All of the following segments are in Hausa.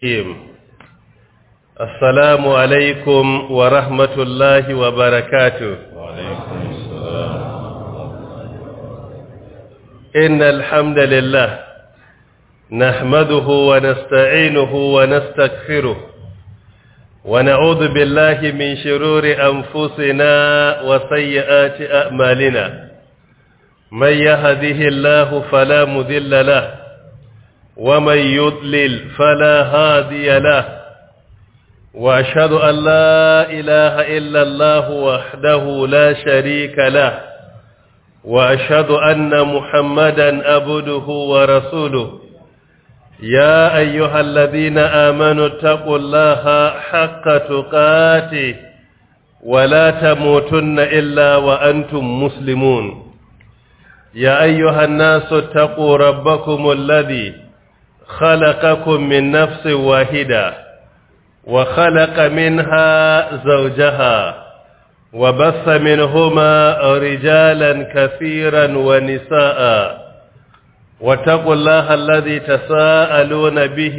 الرحيم السلام عليكم ورحمة الله وبركاته وعليكم السلام إن الحمد لله نحمده ونستعينه ونستغفره ونعوذ بالله من شرور أنفسنا وسيئات أعمالنا من يهده الله فلا مذل له ومن يضلل فلا هادي له واشهد ان لا اله الا الله وحده لا شريك له واشهد ان محمدا عبده ورسوله يا ايها الذين امنوا اتقوا الله حق تقاته ولا تموتن الا وانتم مسلمون يا ايها الناس اتقوا ربكم الذي خلقكم من نفس واحدة وخلق منها زوجها وبث منهما رجالا كثيرا ونساء واتقوا الله الذي تساءلون به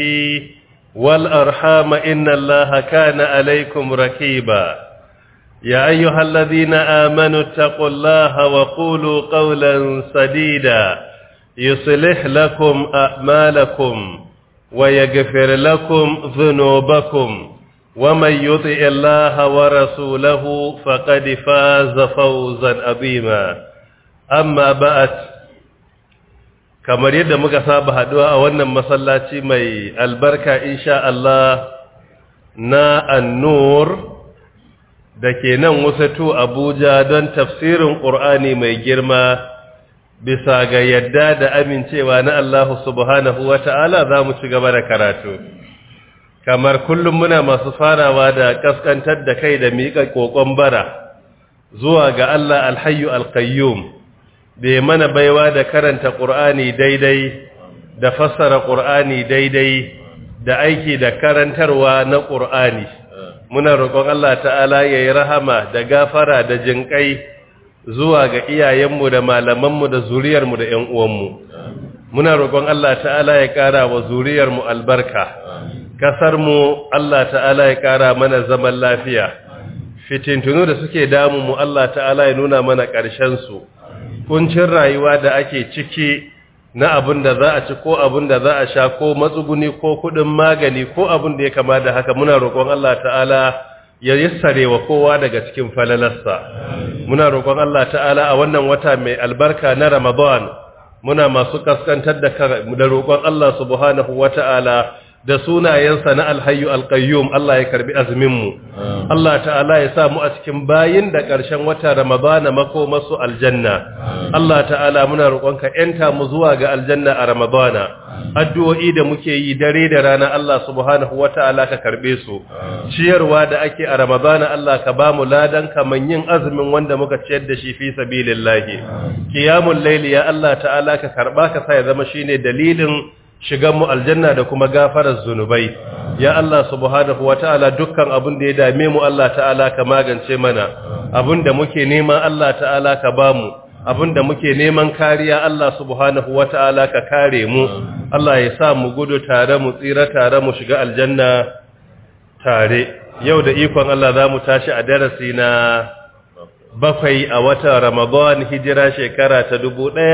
والأرحام إن الله كان عليكم ركيبا يا أيها الذين آمنوا اتقوا الله وقولوا قولا سديدا يصلح لكم أعمالكم ويغفر لكم ذنوبكم ومن يطع الله ورسوله فقد فاز فوزا عظيما أما بعد kamar yadda muka saba haduwa a wannan masallaci mai albarka insha Allah na annur da ke nan wasatu Abuja don tafsirin Qur'ani mai girma bisa ga yadda da amincewa na Allah subhanahu wa ta'ala za mu ci gaba da karatu. Kamar kullum muna masu farawa da kaskantar da kai da miƙa ƙoƙon bara zuwa ga Allah alhayu alkayyum, bai mana baiwa da karanta ƙur'ani daidai, da fassara ƙur'ani daidai, da aiki da karantarwa na ƙur'ani. Muna roƙon Allah ta'ala ya yi rahama da gafara da jinƙai. zuwa ga iyayenmu da malamanmu da zuriyarmu da ‘yan uwanmu. Muna roƙon Allah ta'ala ya ƙara wa zuriyarmu albarka, ƙasarmu Allah ta'ala ya ƙara mana zaman lafiya, fitintunu da suke damunmu Allah ta'ala ya nuna mana ƙarshensu, kuncin rayuwa da ake ciki na abin da za a ci ko abin da za a sha ko matsuguni ko kuɗin magani ko abin da ya kama da haka muna roƙon Allah ta'ala ya yassare wa kowa daga cikin falalarsa muna roƙon Allah ta'ala a wannan wata mai albarka na Ramadan muna masu kaskantar da da roƙon Allah subhanahu wata'ala da sunayensa na alhayyu alqayyum Allah ya karbi azumin mu Allah ta'ala ya sa mu a cikin bayin da ƙarshen wata Ramadan mako masu aljanna Allah ta'ala muna roƙonka enta mu zuwa ga aljanna a Ramadan addu'o'i da muke yi dare da rana Allah subhanahu wata'ala ka karbe su ciyarwa da ake a Ramadana Allah ka ba mu ladan kaman yin azumin wanda muka ciyar da shi fi sabilillahi qiyamul layli ya Allah ta'ala ka karba ka sa ya zama shine dalilin shigan mu aljanna da kuma gafarar zunubai ya Allah subhanahu wata'ala dukkan abin da ya dame mu Allah ta'ala ka magance mana abin da muke nema Allah ta'ala ka ba mu da muke neman kariya Allah subhanahu wata'ala ka kare mu Allah ya sa mu gudu tare mu tsira tare mu shiga aljanna tare yau da ikon Allah za mu tashi a darasi na bakwai a watan Ramadan hijira shekara ta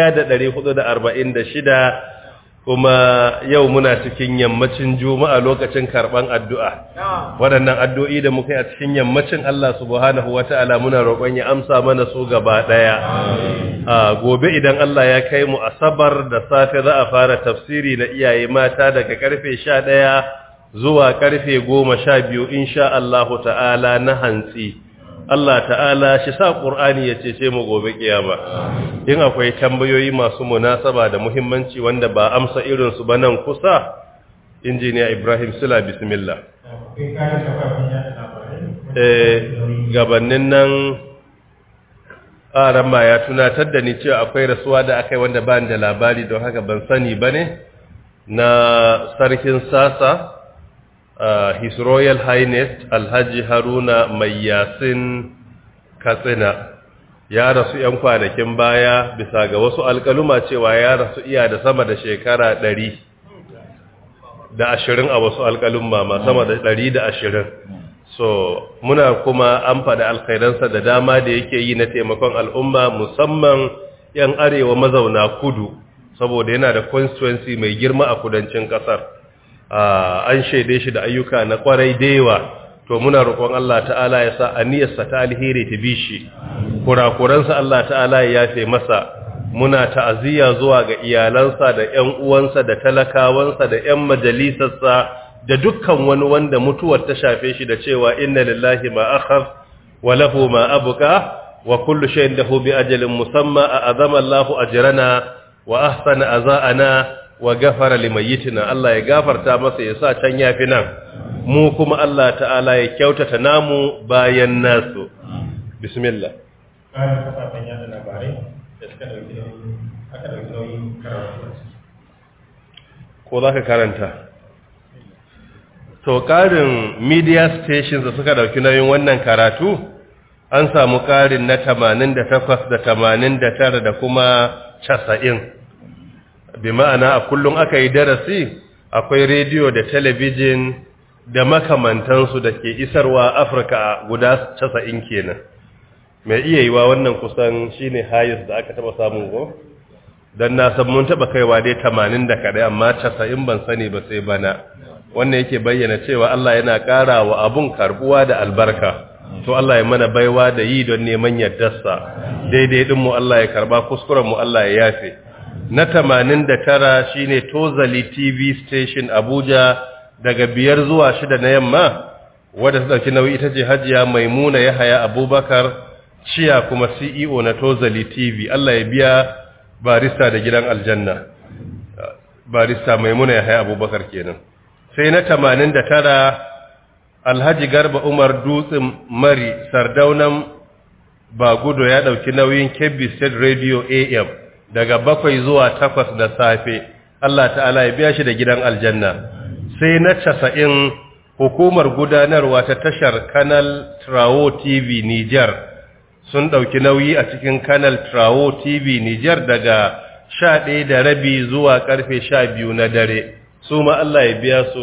1446 kuma yau muna cikin yammacin juma'a lokacin karban addu'a waɗannan addu'o'i da muka yi a cikin yammacin Allah subhanahu wata'ala muna roƙon ya amsa mana su gaba ɗaya gobe idan Allah ya kai mu asabar da safe za a fara tafsiri na iyaye mata daga karfe sha ɗaya zuwa karfe goma sha biyu insha Allah ta'ala na hantsi Allah ta'ala shi sa Qur'ani ya cece mu gobe kiyama in akwai tambayoyi masu munasaba da muhimmanci wanda ba amsa irin su ba nan kusa injiniya Ibrahim Sula bismillah eh gabanin nan aran ma ya tunatar da ni cewa akwai rasuwa da akai wanda ba da labari don haka ban sani bane na sarkin sasa Uh, His Royal Highness Alhaji Haruna Mai Yasin Katsina ya rasu ‘yan kwanakin baya bisa ga wasu alkaluma cewa ya rasu iya da sama da shekara ɗari da ashirin a wasu alƙalin ma sama da ɗari da ashirin so muna kuma an faɗi alkhairansa da dama da yake yi na taimakon al'umma musamman 'yan arewa mazauna kudu saboda yana da constituency mai girma a kudancin ƙasar an shaide shi da ayyuka na kwarai dewa to muna roƙon Allah ta'ala ya sa aniyarsa ta alheri ta bi shi kurakuransa Allah ta'ala ya yafe masa muna ta'aziyya zuwa ga iyalansa da ƴan uwansa da talakawansa da ƴan majalisarsa da dukkan wani wanda mutuwar ta shafe shi da cewa inna lillahi ma akhadh wa lahu ma abqa wa kullu shay'in lahu bi ajalin musamma a'azama Allahu ajrana wa ahsana aza'ana wa ghafara limayyitina Allah ya gafarta masa ya sa can yafi nan mu kuma Allah ta'ala ya kyautata namu bayan nasu bismillah bayan kafafen yada labarai da suka dauki nauyi aka dauki nauyin karatu ko za ka karanta to ƙarin media stations da suka dauki nauyin wannan karatu an samu ƙarin na 88 da 89 da kuma 90 bi ma'ana a kullum aka yi darasi akwai rediyo da talabijin da makamantansu da ke isarwa afirka guda 90 kenan mai iya yiwa wannan kusan shine hayis da aka taba samun go don na san mun taba kaiwa dai 80 da kadai amma 90 ban sani ba sai bana wannan yake bayyana cewa Allah yana ƙara wa abun karbuwa da albarka to Allah ya mana baiwa da yi don neman yardarsa daidai din mu Allah ya karba kuskuren mu Allah ya yafe na 89 shine Tozali TV station Abuja daga biyar zuwa shida na yamma wadda ta dauki nauyi ita ce Hajiya Maimuna Yahaya Abubakar ciya kuma CEO na Tozali TV Allah ya biya barista da gidan aljanna barista Maimuna Yahaya Abubakar kenan sai na 89 Alhaji Garba Umar Dutsen Mari Sardaunan Bagudo ya dauki nauyin Kebbi State Radio AM daga bakwai zuwa takwas da safe Allah ta'ala ya biya shi da gidan aljanna sai na casa'in hukumar gudanarwa ta tashar Canal Trawo TV Niger sun ɗauki nauyi a cikin Canal Trawo TV Niger daga sha ɗaya da rabi zuwa ƙarfe sha biyu na dare su ma Allah ya biya su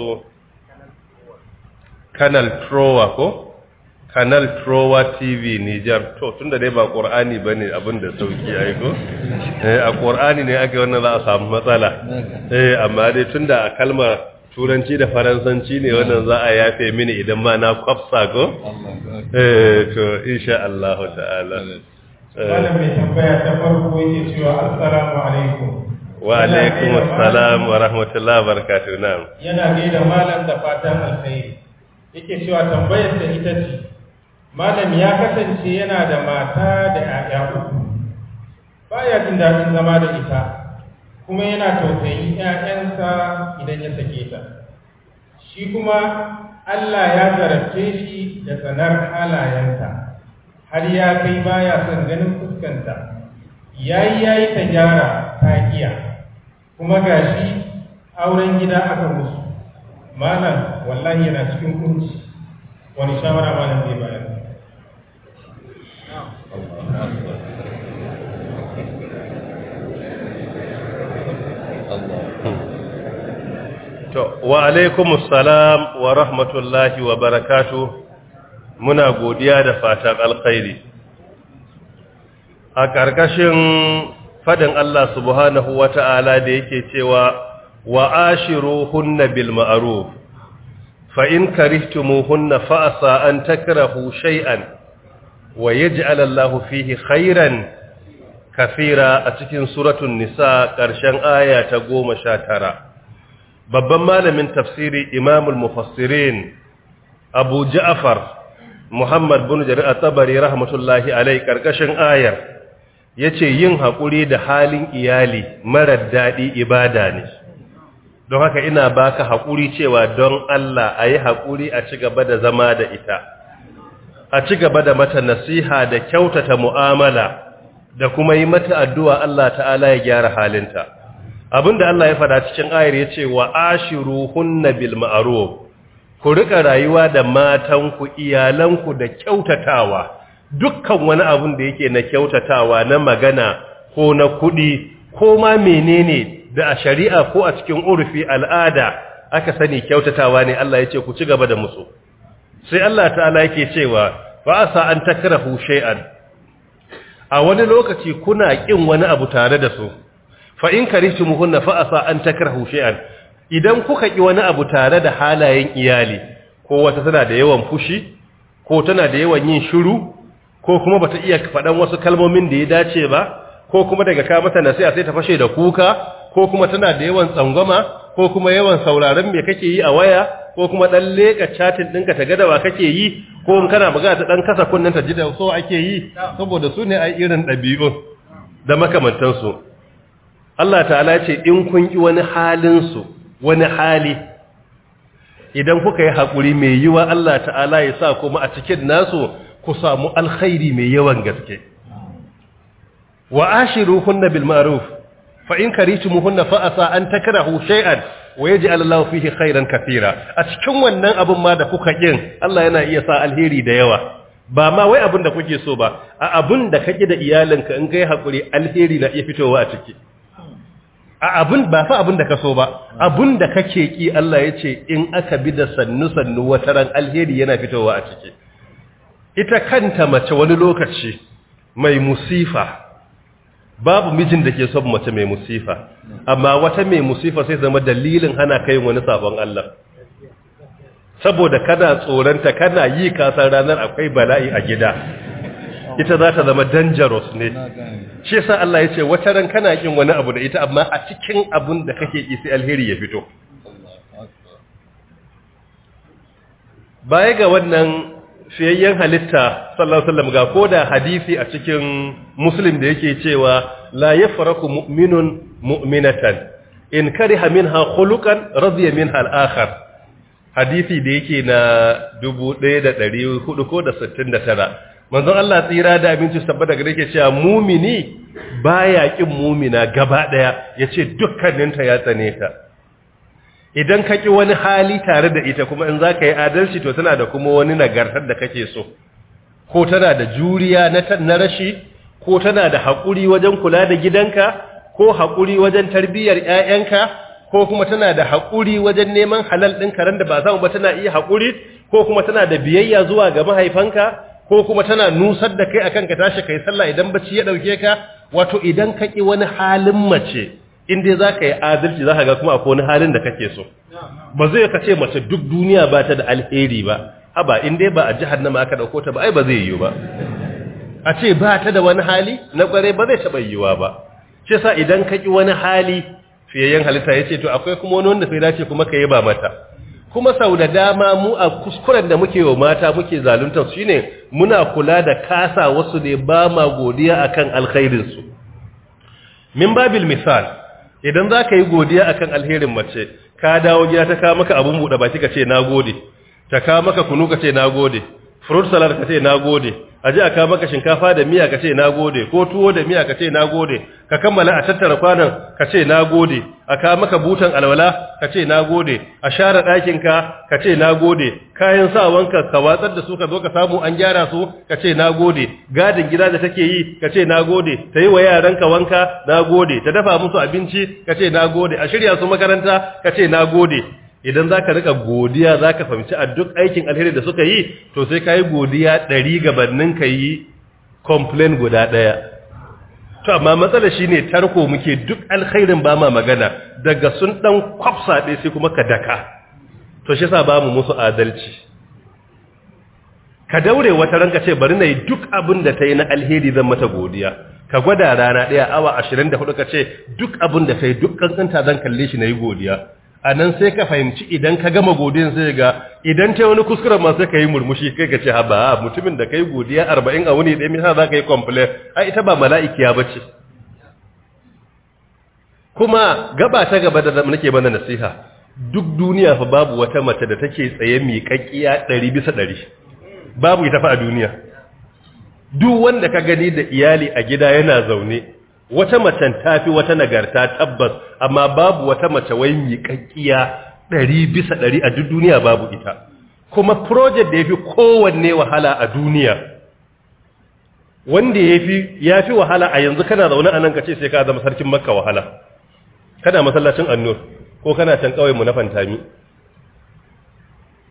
Canal Trowa ko? Canal Trowa TV Niger to tunda dai ba Qur'ani bane abin da sauki ai ko eh a Qur'ani ne ake wannan za a samu matsala eh amma dai tunda a kalmar turanci da faransanci ne wannan za a yafe mini idan ma na kwafsa ko eh to insha Allah ta'ala malam mai tambaya ta farko yake cewa assalamu alaikum wa alaikum assalam wa rahmatullahi wa barakatuh na'am yana gaida malam da fatan alkhairi yake cewa tambayar ta ita ce malam ya kasance yana da mata da ‘ya'ya uku baya jin daɗin zama da ita kuma yana tausayin ‘ya'yansa idan ya sake ta shi kuma Allah ya zarafce shi da tsanar halayenta har ya kai baya son ganin fuskanta yayi yayi ta gyara ta kiya kuma gashi auren gida aka musu malam wallahi yana cikin kunci wani shawara malam zai bayar to wa alaikumus salam wa rahmatullahi wa barakatuh muna godiya da fatan alkhairi a ƙarƙashin fadin Allah subhanahu wata'ala da yake cewa wa ashiruhunna bil ma'ruf fa in karihtumuhunna fa asa an takrahu shay'an wa yaj'al Allahu fihi khairan kafira a cikin suratul nisa ƙarshen aya ta 19 babban malamin tafsiri imamul mufassirin abu ja'far muhammad bin jarir at-tabari rahmatullahi alai ƙarƙashin ayar yace yin haƙuri da halin iyali marar daɗi ibada ne don haka ina baka haƙuri cewa don Allah a yi haƙuri a ci gaba da zama da ita a ci gaba da mata nasiha da kyautata mu'amala da kuma yi mata addu'a Allah ta'ala ya gyara halinta abinda Allah ya fada cikin ayar ya ce wa ashiru hunna bil ma'ruf ku rika rayuwa da matanku iyalanku da kyautatawa dukkan wani abun da yake na kyautatawa na magana ko na kuɗi ko ma menene da a shari'a ko a cikin urfi al'ada aka sani kyautatawa ne Allah ya ce ku ci gaba da musu sai Allah ta'ala yake cewa fa asa an takrahu shay'an a wani lokaci kuna kin wani abu tare da su fa in karihtumuhunna fa asa an takrahu shay'an idan kuka ki wani abu tare da halayen iyali ko wata tana da yawan fushi ko tana da yawan yin shiru ko kuma bata iya faɗan wasu kalmomin da ya dace ba ko kuma daga ka mata nasiha sai ta fashe da kuka ko kuma tana da yawan tsangwama ko kuma yawan sauraron me kake yi a waya ko kuma dan leka chatin ɗinka ta gadawa kake yi ko in kana magana ta dan kasa kunnen ta ji da so ake yi saboda su ne ai irin ɗabi'un da makamantansu Allah ta'ala ya ce in kun ki wani halin su wani hali idan kuka yi haƙuri mai yiwa Allah ta'ala ya sa kuma a cikin nasu ku samu alkhairi mai yawan gaske wa ashiruhunna bil ma'ruf fa in karitumuhunna fa asa an takrahu shay'an wa yaj'al Allahu fihi khairan katira a cikin wannan abun ma da kuka kin Allah yana iya sa alheri da yawa ba ma wai abun da kuke so ba a abun da kake da iyalinka in kai hakuri alheri na iya fitowa a ciki a abun ba fa abun da ka so ba abun da kake ki Allah ya ce in aka bi da sannu sannu wataran alheri yana fitowa a ciki ita kanta mace wani lokaci mai musifa babu mijin da ke son mace mai musifa amma wata mai musifa sai zama dalilin hana kai wani sabon Allah saboda kana tsoranta kana yi kasar ranar akwai bala'i a gida ita za ta zama dangerous ne shi yasa Allah ya ce wata ran kana kin wani abu da ita amma a cikin abun da kake ki sai alheri ya fito baya ga wannan fiyayyen halitta sallallahu alaihi wasallam ga koda hadisi a cikin muslim da yake cewa la yafraku mu'minun mu'minatan in kariha minha khuluqan radiya minha al-akhar hadisi da yake na 1400 ko da 69 manzon Allah tsira da abinci tabbata gare yake cewa mumini baya kin mumina gaba daya yace dukkaninta ya tsane ta idan ka ƙi wani hali tare da ita kuma in za ka yi adalci to tana da kuma wani nagartar da kake so ko tana da juriya na rashi ko tana da haƙuri wajen kula da gidanka ko haƙuri wajen tarbiyyar ‘ya'yanka ko kuma tana da haƙuri wajen neman halal ɗin karen da ba samu ba tana iya haƙuri ko kuma tana da biyayya zuwa ga mahaifanka ko kuma tana nusar da kai akan ka tashi kai sallah idan bacci ya ɗauke ka wato idan ka ƙi wani halin mace in dai za ka yi adalci za ka ga kuma akwai wani halin da kake so ba zai ka ce mace duk duniya ba ta da alheri ba haba in dai ba a jihar nama aka dauko ta ba ai ba zai yiwu ba a ce ba ta da wani hali na kware ba zai taɓa yiwuwa ba shi sa idan ka ki wani hali fiyayyen halitta ya ce to akwai kuma wani wanda sai dace kuma ka yi ba mata kuma sau da dama mu a kuskuren da muke wa mata muke zaluntar su shine muna kula da kasa wasu ne ba ma godiya akan alkhairinsu min babil misal idan za ka yi godiya akan alherin mace ka dawo gida ta kawo maka abin buɗe baki ka ce na gode ta kawo maka kunu ka ce na gode fruit salad ka ce na gode a ji a kawo maka shinkafa da miya ka ce na gode ko tuwo da miya ka ce na gode ka kammala a tattara kwanan ka ce na gode a kawo maka butan alwala ka ce na gode a share ɗakinka ka ce na gode kayan sawanka ka watsar da su ka zo ka samu an gyara su ka ce na gode gadin gida da take yi ka ce na gode ta yi wa yaranka wanka na gode ta dafa musu abinci ka ce na gode a shirya su makaranta ka ce na gode idan za ka rika godiya za ka fahimci a duk aikin alheri da suka yi to sai ka yi godiya ɗari gabanin ka yi complain guda ɗaya to amma matsala shi ne tarko muke duk alkhairin ba ma magana daga sun ɗan kwafsa ɗaya sai kuma ka daka to shi sa ba mu musu adalci ka daure wata ranka ce bari na yi duk abin da ta yi na alheri zan mata godiya ka gwada rana ɗaya awa ashirin da hudu ka ce duk abin da ta yi duk kankanta zan kalle shi na yi godiya a nan sai ka fahimci idan ka gama godiyan sai ga idan ta wani kuskuren ma sai ka yi murmushi kai ka ce haba mutumin da ka yi godiya arba'in a wuni ɗaya misa za ka yi complain a ita ba mala'ikiya ba ce kuma gaba ta gaba da nake mana nasiha duk duniya fa babu wata mace da take tsaye miƙaƙƙiya ɗari bisa ɗari babu ita fa a duniya duk wanda ka gani da iyali a gida yana zaune wata macen tafi wata nagarta tabbas amma babu wata mace wai miƙaƙƙiya ɗari bisa ɗari a duk duniya babu ita kuma project da ya fi kowanne wahala a duniya wanda ya fi wahala a yanzu kana zaune a nan ka ce sai ka zama sarkin makka wahala kana masallacin annur ko kana can mu na fantami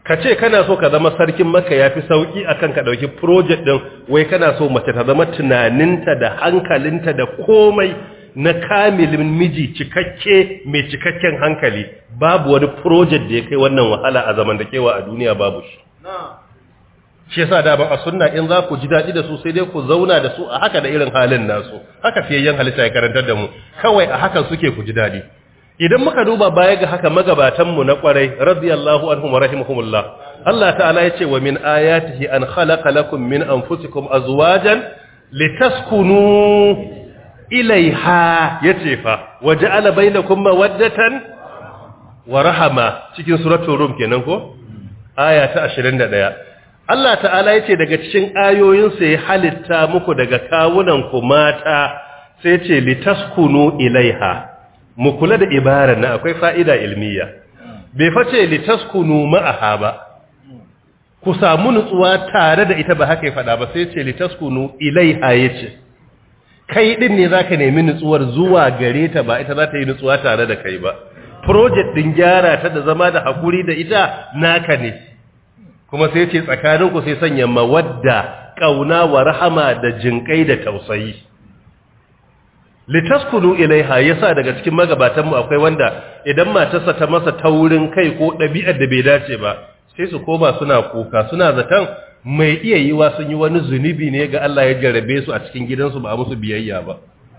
ka ce kana so ka zama sarkin maka ya fi sauƙi akan ka ɗauki project ɗin wai kana so mace ta zama tunaninta da hankalinta da komai na kamilin miji cikakke mai cikakken hankali babu wani project da ya kai wannan wahala a zaman da kewa a duniya babu shi shi yasa da ban a sunna in za ku ji daɗi da su sai dai ku zauna da su a haka da irin halin nasu haka fiyayyen halitta ya karantar da mu kawai a hakan suke ku ji daɗi idan muka duba baya ga haka magabatanmu na kwarai radiyallahu anhum wa rahimahumullah Allah ta'ala ya ce wa min ayatihi an khalaqa lakum min anfusikum azwajan litaskunu ilaiha yace fa waja'ala bainakum mawaddatan wa rahama cikin suratul rum kenan ko aya ta 21 Allah ta'ala yace daga cikin ayoyinsa ya halitta muku daga kawunan ku mata sai ce litaskunu ilaiha mu kula da ibarar na akwai fa'ida ilmiya bai face litaskunu ma'aha ba ku samu nutsuwa tare da ita ba haka ya faɗa ba sai ce litaskunu ilaiha yace kai din ne zaka nemi nutsuwar zuwa gare ta ba ita za ta yi nutsuwa tare da kai ba project din gyara ta da zama da hakuri da ita naka ne kuma sai ce tsakaninku sai sanya mawadda kauna wa rahama da jinkai da tausayi litaskunu ilaiha yasa daga cikin magabatan mu akwai wanda idan matarsa ta masa taurin kai ko ɗabi'ar da bai dace ba sai su koma suna kuka suna zaton mai iya yiwa sun yi wani zunubi ne ga Allah ya jarabe su a cikin gidansu ba a musu biyayya ba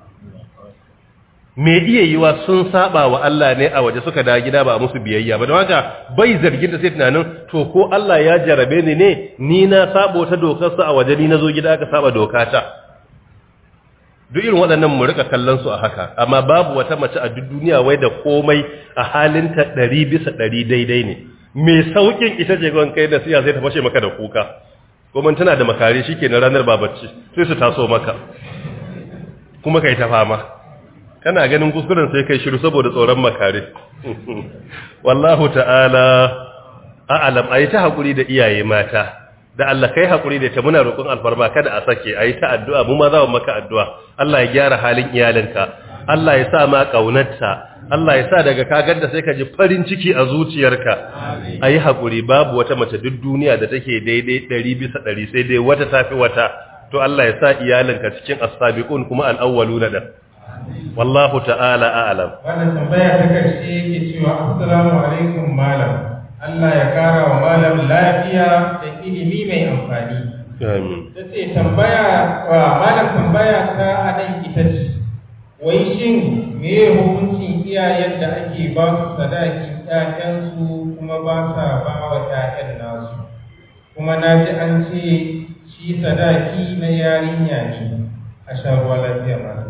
mai iya yiwa sun saba wa Allah ne a waje suka dawo gida ba a musu biyayya ba don haka bai zargin da sai tunanin to ko Allah ya jarabe ni ne ni na sabo ta dokarsa a waje ni na zo gida aka saba dokata duk irin waɗannan mu rika kallon su a haka amma babu wata mace a duk duniya wai da komai a halinta ɗari bisa ɗari daidai ne mai saukin ita ce gwan kai da siya zai ta fashe maka da kuka kuma tana da makare shi ke na ranar babacci sai su taso maka kuma kai ta fama kana ganin kuskuren sai kai shiru saboda tsoron makare wallahu ta'ala a'alam ayi ta hakuri da iyaye mata da Allah kai hakuri da ta muna roƙon alfarma kada a sake ayi ta addu'a mu ma za mu maka addu'a Allah ya gyara halin iyalinka Allah ya sa ma kaunarta Allah ya sa daga kagar da sai ka ji farin ciki a zuciyarka ayi hakuri babu wata mace duk duniya da take daidai 100 bisa 100 sai dai wata tafi wata to Allah ya sa iyalinka cikin as-sabiqun kuma al-awwaluna da wallahu ta'ala a'lam wannan tambaya ta karshe yake cewa assalamu alaikum malam Allah ya kara wa malam lafiya da ilimi mai amfani amin tace tambaya wa malam tambaya ta anan ita ce wai shin me hukuncin iyayen da ake ba su sadakin ƴaƴansu kuma ba sa ba wa ƴaƴan nasu kuma na ji an ce shi sadaki na yarinya ne a sha ruwa lafiya malam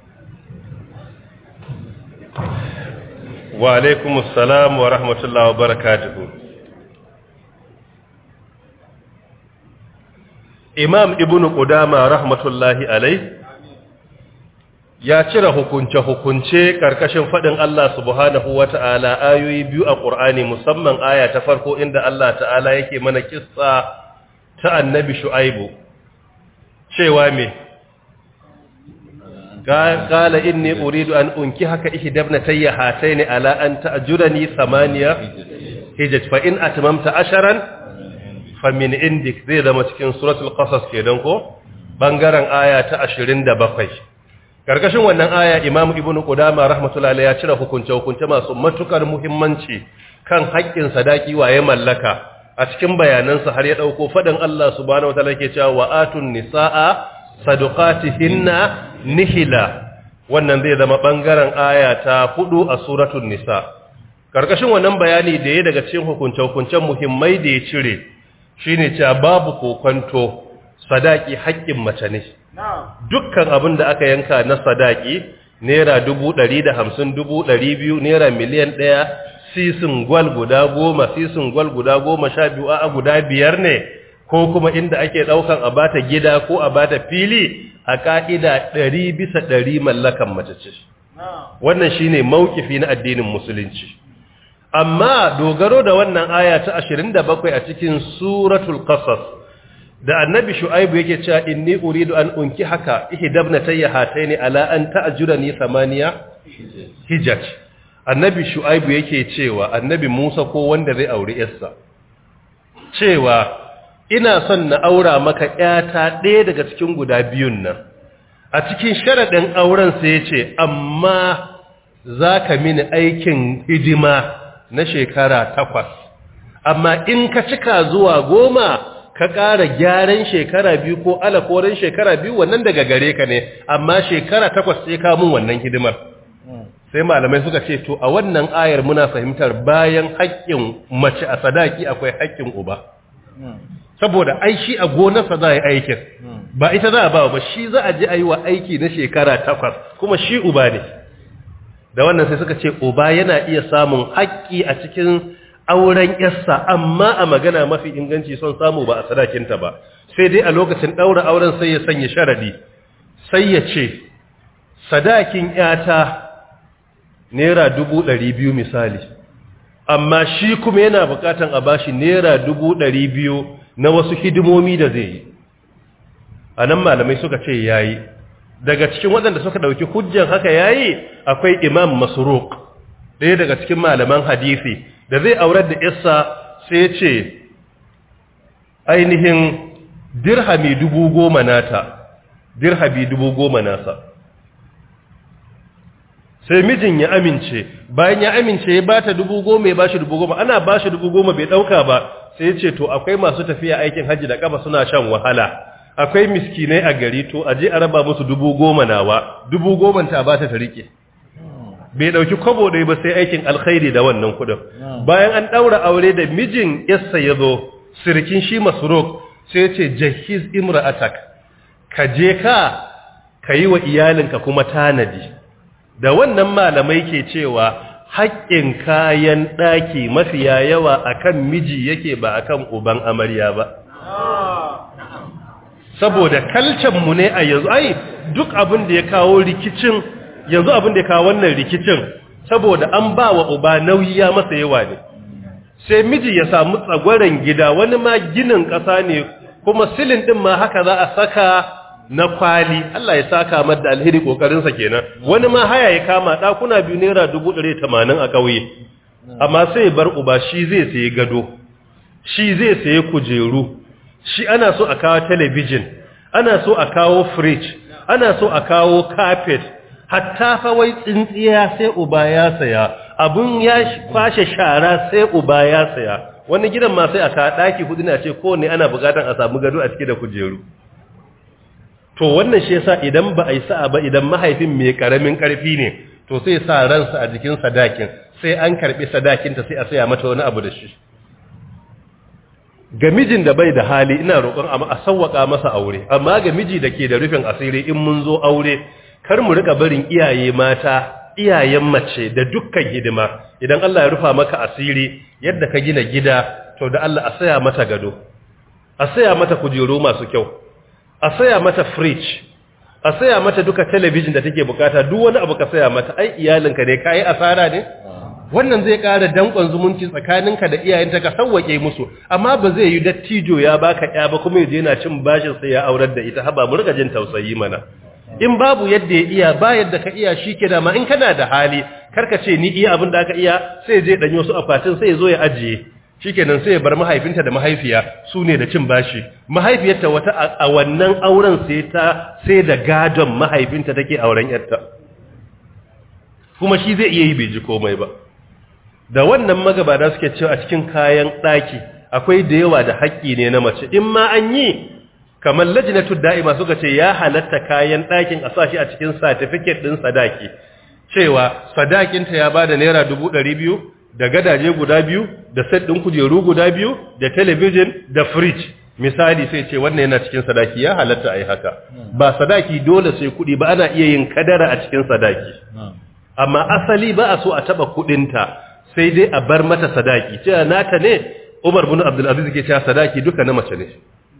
wa alaikum assalam wa rahmatullahi wa barakatuhu imam ibn qudama rahmatullahi alai ya cire hukunce-hukunce karkashin fadin Allah subhanahu wata'ala ayoyi biyu a Qur'ani musamman aya ta farko inda Allah ta'ala yake mana kissa ta annabi shu'aibu cewa me قال إني أريد أن أنكحك إحدى ابنتي هاتين على أن تأجرني ثمانية هجج فإن أتممت عشرا فمن عندك ذي ذا متكين سورة القصص كيدنكو بانغاران آية تأشرين دا بقي karkashin wannan aya Imam Ibn Qudama rahmatullahi ya cire hukunce hukunce masu matukar muhimmanci kan haƙƙin sadaki waye mallaka a cikin bayanansa har ya dauko fadin Allah subhanahu wataala yake cewa wa atun nisaa sadaqatihinna nihila wannan zai zama bangaren aya ta hudu a suratul nisa karkashin wannan bayani da ya daga cikin hukunce-hukuncen muhimmai da ya cire shine cewa babu kokonto sadaki haƙƙin mace ne dukkan abin da aka yanka na sadaki naira dubu ɗari da hamsin dubu ɗari biyu naira miliyan ɗaya sisin gwal guda goma sisin gwal guda goma sha biyu a guda biyar ne ko kuma inda ake ɗaukan a bata gida ko a bata fili a ƙa'ida ɗari bisa ɗari mallakan mace ce. Wannan shi ne mawkifi na addinin Musulunci. Amma dogaro da wannan aya ta ashirin da bakwai a cikin suratul ƙasas, da annabi shu'aibu yake cewa inni uridu an unki haka ihdabna tayya hataini ala an ta'jurani samaniya hijaj annabi shu'aibu yake cewa annabi Musa ko wanda zai aure yarsa cewa ina son na aura maka ƴata ɗaya daga cikin guda biyun nan a cikin sharaɗin auren sai ya ce amma za ka mini aikin hidima na shekara takwas amma in ka cika zuwa goma ka ƙara gyaran shekara biyu ko alakorin shekara biyu wannan daga gare ka ne amma shekara takwas sai ka mun wannan hidimar sai malamai suka ce to a wannan ayar muna fahimtar bayan haƙƙin mace a sadaki akwai haƙƙin uba saboda ai shi a gonarsa za a yi aikin ba ita za a ba ba shi za a ji a yi wa aiki na shekara takwas kuma shi uba ne da wannan sai suka ce uba yana iya samun haƙƙi a cikin auren yarsa amma a magana mafi inganci son samu ba a sadakinta ba sai dai a lokacin ɗaura auren sai ya sanya sharadi sai ya ce sadakin yata naira dubu ɗari biyu misali amma shi kuma yana buƙatan a bashi naira dubu ɗari biyu na wasu hidimomi da zai yi a nan malamai suka ce yayi daga cikin waɗanda suka ɗauki hujjan haka yayi akwai imam masruq ɗaya daga cikin malaman hadisi da zai aurar da isa sai ya ce ainihin dirhami dubu goma nata dirhami dubu goma nasa sai mijin ya amince bayan ya amince ya bata dubu goma ya bashi dubu goma ana bashi dubu goma bai ɗauka ba sai ya ce to akwai masu tafiya aikin hajji da kafa suna shan wahala akwai miskinai a gari to a je a raba musu dubu goma nawa dubu goma ta ba ta rike bai dauki kwabo dai ba sai aikin alkhairi da wannan kudin bayan an daura aure da mijin yassa ya zo sirkin shi masruk sai ya ce jahiz imra'atak ka je ka ka yi wa iyalinka kuma tanadi da wannan malamai ke cewa haƙƙin kayan ɗaki mafiya yawa akan miji yake ba akan uban amarya ba saboda mu ne a yanzu ai duk abin da ya kawo rikicin yanzu abin da ya kawo wannan rikicin saboda an ba wa uba nauyi ya masa yawa ne sai miji ya samu tsagwaren gida wani ma ginin ƙasa ne kuma silin ɗin ma haka za a saka na kwali Allah ya saka mar da alheri kokarinsa kenan wani ma haya ya kama ɗakuna biyu naira dubu ɗari tamanin a ƙauye amma sai bar uba shi zai sayi gado shi zai sayi kujeru shi ana so a kawo talabijin ana so a kawo fridge ana so a kawo carpet hatta fa wai tsintsiya sai uba ya saya abun ya kwashe shara sai uba ya saya wani gidan ma sai a kawo daki hudu na ce ko ne ana bukatar a samu gado a cike da kujeru to wannan shi yasa idan ba a yi sa'a ba idan mahaifin mai karamin karfi ne to sai sa ransa a jikin sadakin sai an karbi sadakinta sai a saya mata wani abu da shi ga mijin da bai da hali ina roƙon a sauwaka masa aure amma ga miji da ke da rufin asiri in mun zo aure kar mu rika barin iyaye mata iyayen mace da dukkan hidima idan Allah ya rufa maka asiri yadda ka gina gida to da Allah a saya mata gado a saya mata kujeru masu kyau a saya mata fridge a saya mata duka talabijin da take bukata duk wani abu ka saya mata ai iyalinka ne kai asara ne wannan zai ƙara danƙon zumunci tsakaninka da iyayenta ka sauwake musu amma ba zai yi dattijo ya baka ya ba kuma yaje yana cin bashin sai ya aurar da ita haba mu riga jin tausayi mana in babu yadda ya iya ba yadda ka iya shike da ma in kana da hali karka ce ni iya abin da aka iya sai je danyo su akwatin sai ya zo ya ajiye shikenan sai ya bar mahaifinta da mahaifiya su ne da cin bashi mahaifiyarta wata a wannan auren sai ta sai da gadon mahaifinta take auren yarta kuma shi zai iya yi bai ji komai ba da wannan magabata suke cewa a cikin kayan ɗaki akwai da yawa da haƙƙi ne na mace in ma an yi kamar lajinatul da'ima suka ce ya halatta kayan ɗakin a sashi a cikin certificate ɗin sadaki cewa sadakinta ya bada naira dubu ɗari biyu da gadaje guda biyu da set ɗin kujeru guda biyu da talabijin da fridge misali sai ce wannan yana cikin sadaki ya halatta a yi haka ba sadaki dole sai kuɗi ba ana iya yin kadara a cikin sadaki amma asali ba a so a taɓa kuɗinta sai dai a bar mata sadaki cewa nata ne Umar bin Abdul Aziz ke cewa sadaki duka na mace ne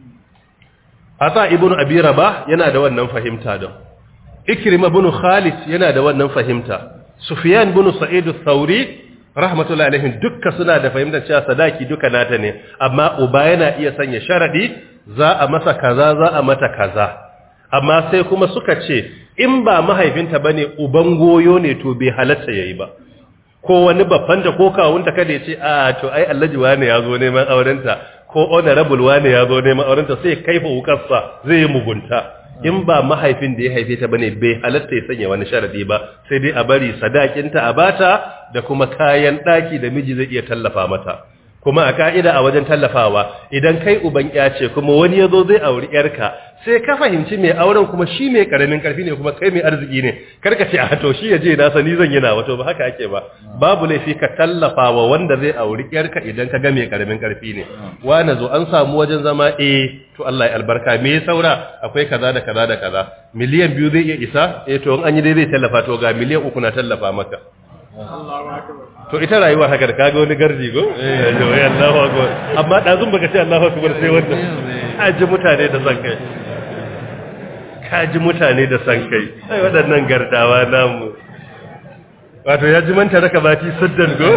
Ata ibn Abi Rabah yana da wannan fahimta da Ikrima bin Khalid yana da wannan fahimta Sufyan bin Sa'id al-Thawri rahmatullahi alaihim dukka suna da fahimtar cewa sadaki duka nata ne amma uba yana iya sanya sharadi za a masa kaza za a mata kaza amma sai kuma suka ce in ba mahaifinta bane uban goyo ne to bai halatta yayi ba ko wani babbanta ko kawunta kada ya ce a to ai allaji wani ya zo neman aurenta ko honorable wane ya zo neman aurenta sai kaifa wukarsa zai yi mugunta in ba mahaifin da ya haife ta bane bai halatta ya sanya wani sharadi ba sai dai a bari sadakinta a bata da kuma kayan daki da miji zai iya tallafa mata kuma a ka'ida a wajen tallafawa idan kai uban ya ce kuma wani yazo zai auri yarka sai ka fahimci mai auren kuma shi mai karamin karfi ne kuma kai mai arziki ne karka ce a to shi yaje na sani zan yana wato ba haka ake ba babu laifi ka tallafawa wanda zai auri yarka idan ka ga mai karamin karfi ne wani zo an samu wajen zama eh to Allah ya albarka me ya saura akwai kaza da kaza da kaza miliyan biyu zai iya isa eh to in an yi dai zai tallafa to ga miliyan uku na tallafa maka to ita rayuwar haka da kaga wani garji go eh to ya Allahu akbar amma dazun baka ce Allahu akbar sai wannan aji mutane da san kai kaji mutane da san kai ai waɗannan gardawa namu wato ya ji manta raka bati saddan go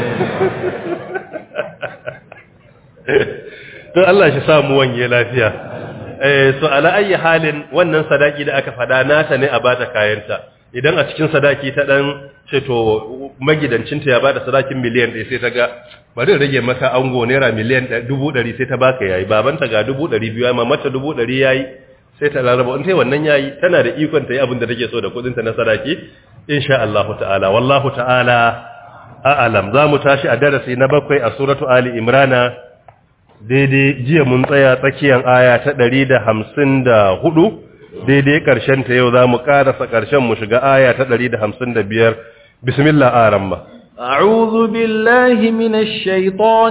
to Allah shi samu wanye lafiya eh so ala ayi halin wannan sadaki da aka fada nata ne a bata kayanta idan a cikin sadaki ta dan ce to magidancinta ya bada sadakin miliyan ɗaya sai ta ga bari rage maka ango naira miliyan dubu ɗari sai ta baka yayi babanta ga dubu ɗari biyu amma mata dubu ɗari yayi sai ta laraba in tai wannan yayi tana da ikon ta yi abin da take so da kuɗin ta na sadaki insha Allah ta'ala wallahu ta'ala a'lam za mu tashi a darasi na bakwai a suratu ali imrana daidai jiya mun tsaya tsakiyar aya ta ɗari da hamsin da hudu daidai ƙarshen ta yau za mu ƙarasa ƙarshen mu shiga aya ta ɗari da hamsin da biyar bismillah aran ba أعوذ بالله من الشيطان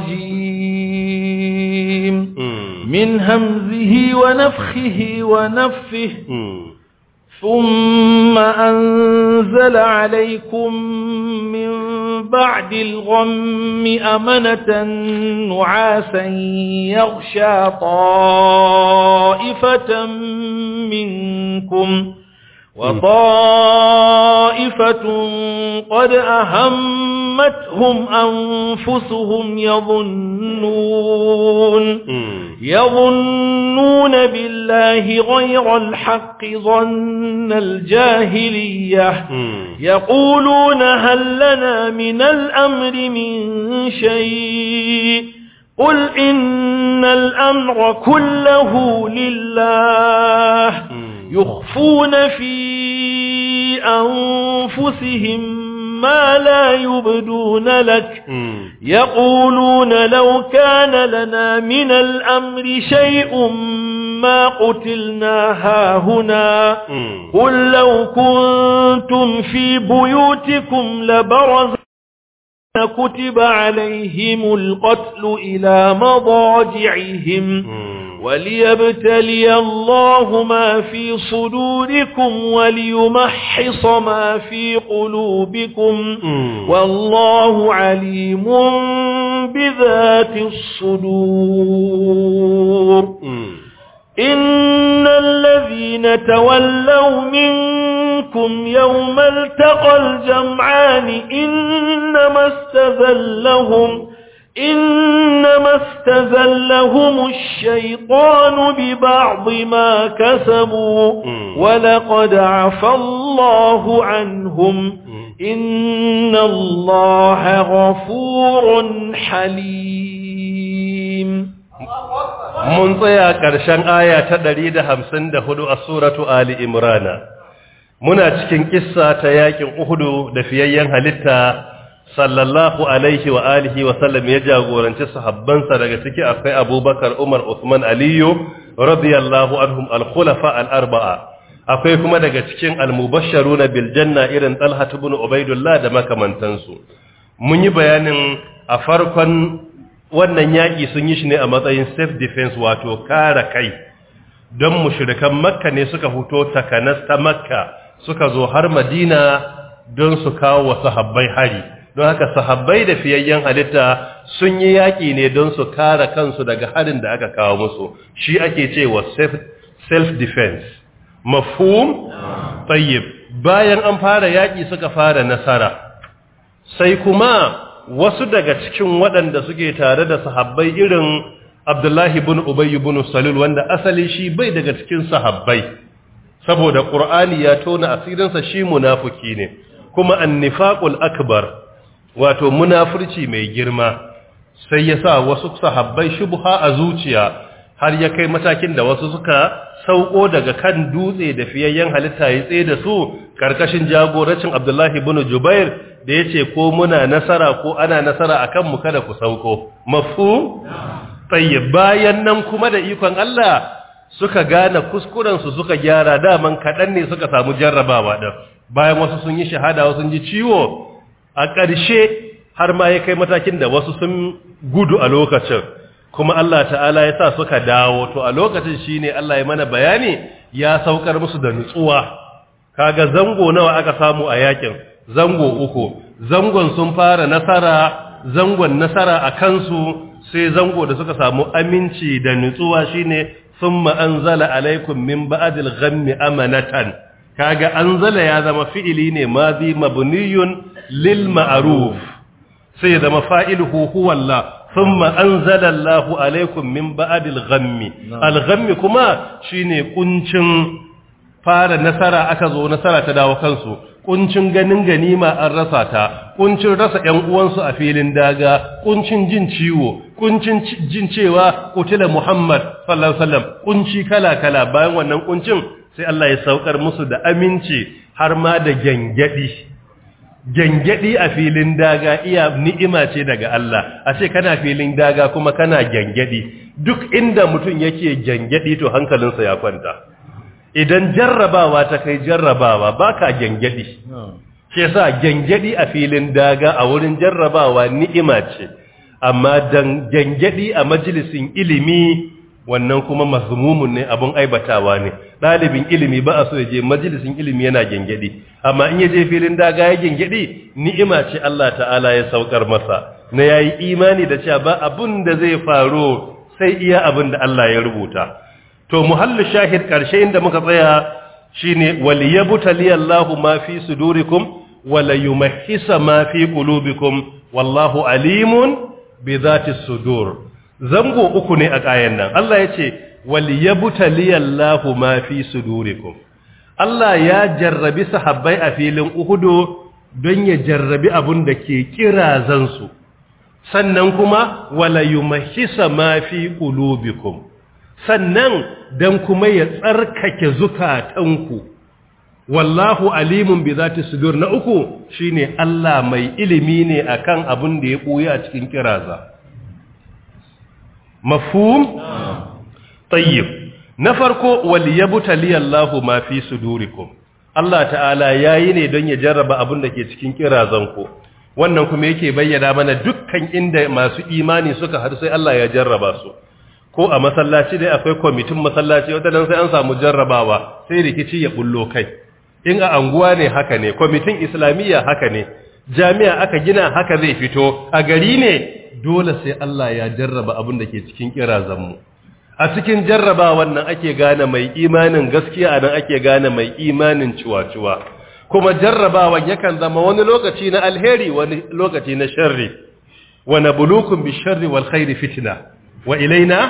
الرجيم من همزه ونفخه ونفه ثم أنزل عليكم من بعد الغم أمنة نعاسا يغشى طائفة منكم وطائفة قد أهمتهم أنفسهم يظنون يظنون بالله غير الحق ظن الجاهلية يقولون هل لنا من الأمر من شيء قل إن الأمر كله لله يخفون في أنفسهم ما لا يبدون لك يقولون لو كان لنا من الأمر شيء ما قتلنا هاهنا قل لو كنتم في بيوتكم لبرز كتب عليهم القتل إلى مضاجعهم وليبتلي الله ما في صدوركم وليمحص ما في قلوبكم والله عليم بذات الصدور إن الذين تولوا منكم يوم التقى الجمعان إنما استذلهم إنما استذلهم الشيطان ببعض ما كسبوا ولقد عفى الله عنهم إن الله غفور حليم mun tsaya ƙarshen aya ta 154 a suratu Ali Imrana muna cikin kissa ta yakin Uhudu da fiyayyen halitta sallallahu alaihi wa alihi wa sallam ya jagoranci sahabbansa daga ciki akwai Abubakar Umar Uthman Aliyu radiyallahu anhum al-khulafa al-arba'a akwai kuma daga cikin al-mubashsharuna bil janna irin Talha ibn Ubaidullah da makamantansu mun yi bayanin a farkon wannan yaƙi sun yi shi ne a matsayin self defense wato kare kai don mushrikan makka ne suka fito takanas ta makka suka zo har madina don su kawo wa sahabbai hari don haka sahabbai da fiyayyen halitta sun yi yaƙi ne don su kare kansu daga harin da aka kawo musu shi ake cewa self defense mafhum tayyib bayan an fara yaƙi suka fara nasara sai kuma wasu daga cikin waɗanda suke tare da sahabbai irin Abdullahi bin Ubay bin Salul wanda asali shi bai daga cikin sahabbai saboda Qur'ani ya tona asirinsa shi munafiki ne kuma annifaqul akbar wato munafurci mai girma sai ya sa wasu sahabbai shubha a zuciya har ya kai matakin da wasu suka sauko daga kan dutse da fiyayyen halitta ya tsaye da su karkashin jagorancin Abdullahi ibn Jubair da yace ko muna nasara ko ana nasara akan mu kada ku sauko mafu tayyib bayan nan kuma da ikon Allah suka gane kuskuren su suka gyara daman kadan ne suka samu jarrabawa din bayan wasu sun yi shahada wasu sun ji ciwo a ƙarshe har ma ya kai matakin da wasu sun gudu a lokacin kuma Allah ta'ala ya sa suka dawo to a lokacin shine Allah ya mana bayani ya saukar musu da nutsuwa kaga zango nawa aka samu a yakin zango uku zangon sun fara nasara zangon nasara a kansu sai zango da suka samu aminci da nutsuwa shine thumma anzala alaikum min ba'dil ghammi amanatan kaga anzala ya zama fi'ili ne madhi mabniyun lil ma'ruf sai ya zama fa'iluhu huwa Allah thumma anzala Allahu alaikum min ba'dil ghammi al-ghammi kuma shine kuncin fara nasara aka zo nasara ta dawo kansu kuncin ganin ganima an rasa ta kuncin rasa ƴan uwansu a filin daga kuncin jin ciwo kuncin jin cewa kutila Muhammad sallallahu alaihi wasallam kunci kala kala bayan wannan kuncin sai Allah ya saukar musu da aminci har ma da gangadi gangadi a filin daga iya ni'ima ce daga Allah a ce kana filin daga kuma kana gangadi duk inda mutum yake gangadi to hankalinsa ya kwanta idan jarrabawa ta kai jarrabawa baka gangadi shi yasa gangadi a filin daga a wurin jarrabawa ni'ima ce amma dan gangadi a majalisin ilimi wannan kuma mazmumun ne abun aibatawa ne ɗalibin ilimi ba a so ya je majalisin ilimi yana gengedi amma in ya je filin daga ya gengedi ni'ima ce Allah ta'ala ya saukar masa na yayi imani da cewa ba abun da zai faru sai iya abin da Allah ya rubuta to muhallu shahid karshe inda muka tsaya shine waliyabtali Allahu ma fi sudurikum wala yumahhisa ma fi qulubikum wallahu alimun bi dhati sudur zango uku ne a kayan nan Allah ya ce waliyabtaliyallahu ma fi sudurikum Allah ya jarrabi sahabbai a filin Uhudu don ya jarrabi abun da ke kirazansu sannan kuma wala yumahhisa ma fi qulubikum sannan dan kuma ya tsarkake zukatanku wallahu alimun bi zati sudur na uku shine Allah mai ilimi ne akan abun da ya buya a cikin kiraza mafhum tayyib na farko waliyabtali Allahu ma fi sudurikum Allah ta'ala yayi ne don ya jarraba abin da ke cikin kirazanku wannan kuma yake bayyana mana dukkan inda masu imani suka har sai Allah ya jarraba su ko a masallaci dai akwai kwamitin masallaci wata dan sai an samu jarrabawa sai rikici ya bullo kai in a anguwa ne haka ne kwamitin islamiyya haka ne jami'a aka gina haka zai fito a gari ne dole sai Allah ya jarraba abin da ke cikin kirazanmu a cikin jarraba wannan ake gane mai imanin gaskiya nan ake gane mai imanin ciwa-ciwa kuma jarrabawan yakan zama wani lokaci na alheri wani lokaci na sharri wa nabluukum bisharri wal khairi fitna wa ilaina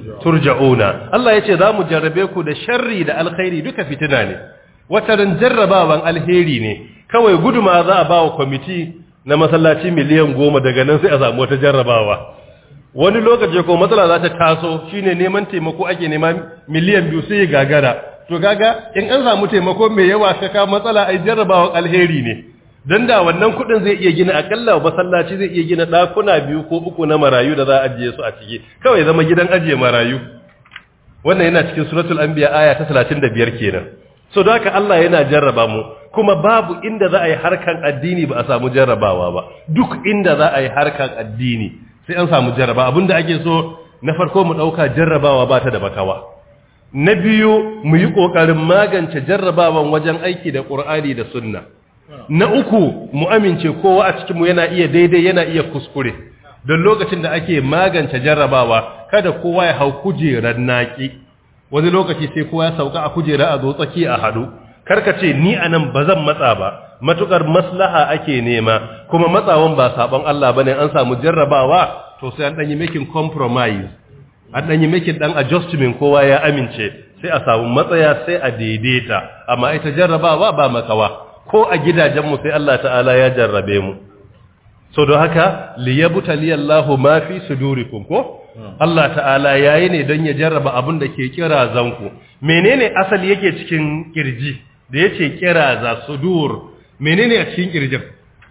turja'una Allah yace za mu jarrabe ku da sharri da alkhairi duka fitina ne wataran jarrabawan alheri ne kawai guduma za a ba wa kwamiti na masallaci miliyan goma daga nan sai a samu wata jarrabawa wani lokaci ko matsala za ta taso shine neman taimako ake nema miliyan biyu sai gagara to gaga in an samu taimako mai yawa ka ka matsala ai jarrabawan alheri ne dan da wannan kudin zai iya gina akalla masallaci zai iya gina dakuna biyu ko uku na marayu da za a ajiye su a ciki kawai zama gidan ajiye marayu wannan yana cikin suratul anbiya aya ta 35 kenan so da haka Allah yana jarraba mu kuma babu inda za a yi harkan addini ba a samu jarrabawa ba duk inda za a yi harkan addini sai an samu jarraba abinda ake so na farko mu dauka jarrabawa ba ta da bakawa na biyu mu yi kokarin magance jarrabawan wajen aiki da Qur'ani da Sunna na uku mu amince kowa a cikin mu yana iya daidai yana iya kuskure don lokacin da ake magance jarrabawa kada kowa ya hau kujerar naki wani lokaci sai kowa ya sauka a kujera a zo tsaki a hadu karka ce ni anan bazan matsa ba matukar maslaha ake nema kuma matsawan ba sabon Allah bane an samu jarrabawa to sai an danyi making compromise an danyi making dan adjustment kowa ya amince sai a samu matsaya sai a daidaita amma ita jarrabawa ba makawa ko a gidajen mu sai Allah ta'ala ya jarrabe mu so don haka liyabtaliyallahu ma fi sudurikum ko Allah ta'ala yayi ne don ya jarraba abin da ke kira zanku menene asali yake cikin kirji da yace kira za sudur menene a cikin kirjin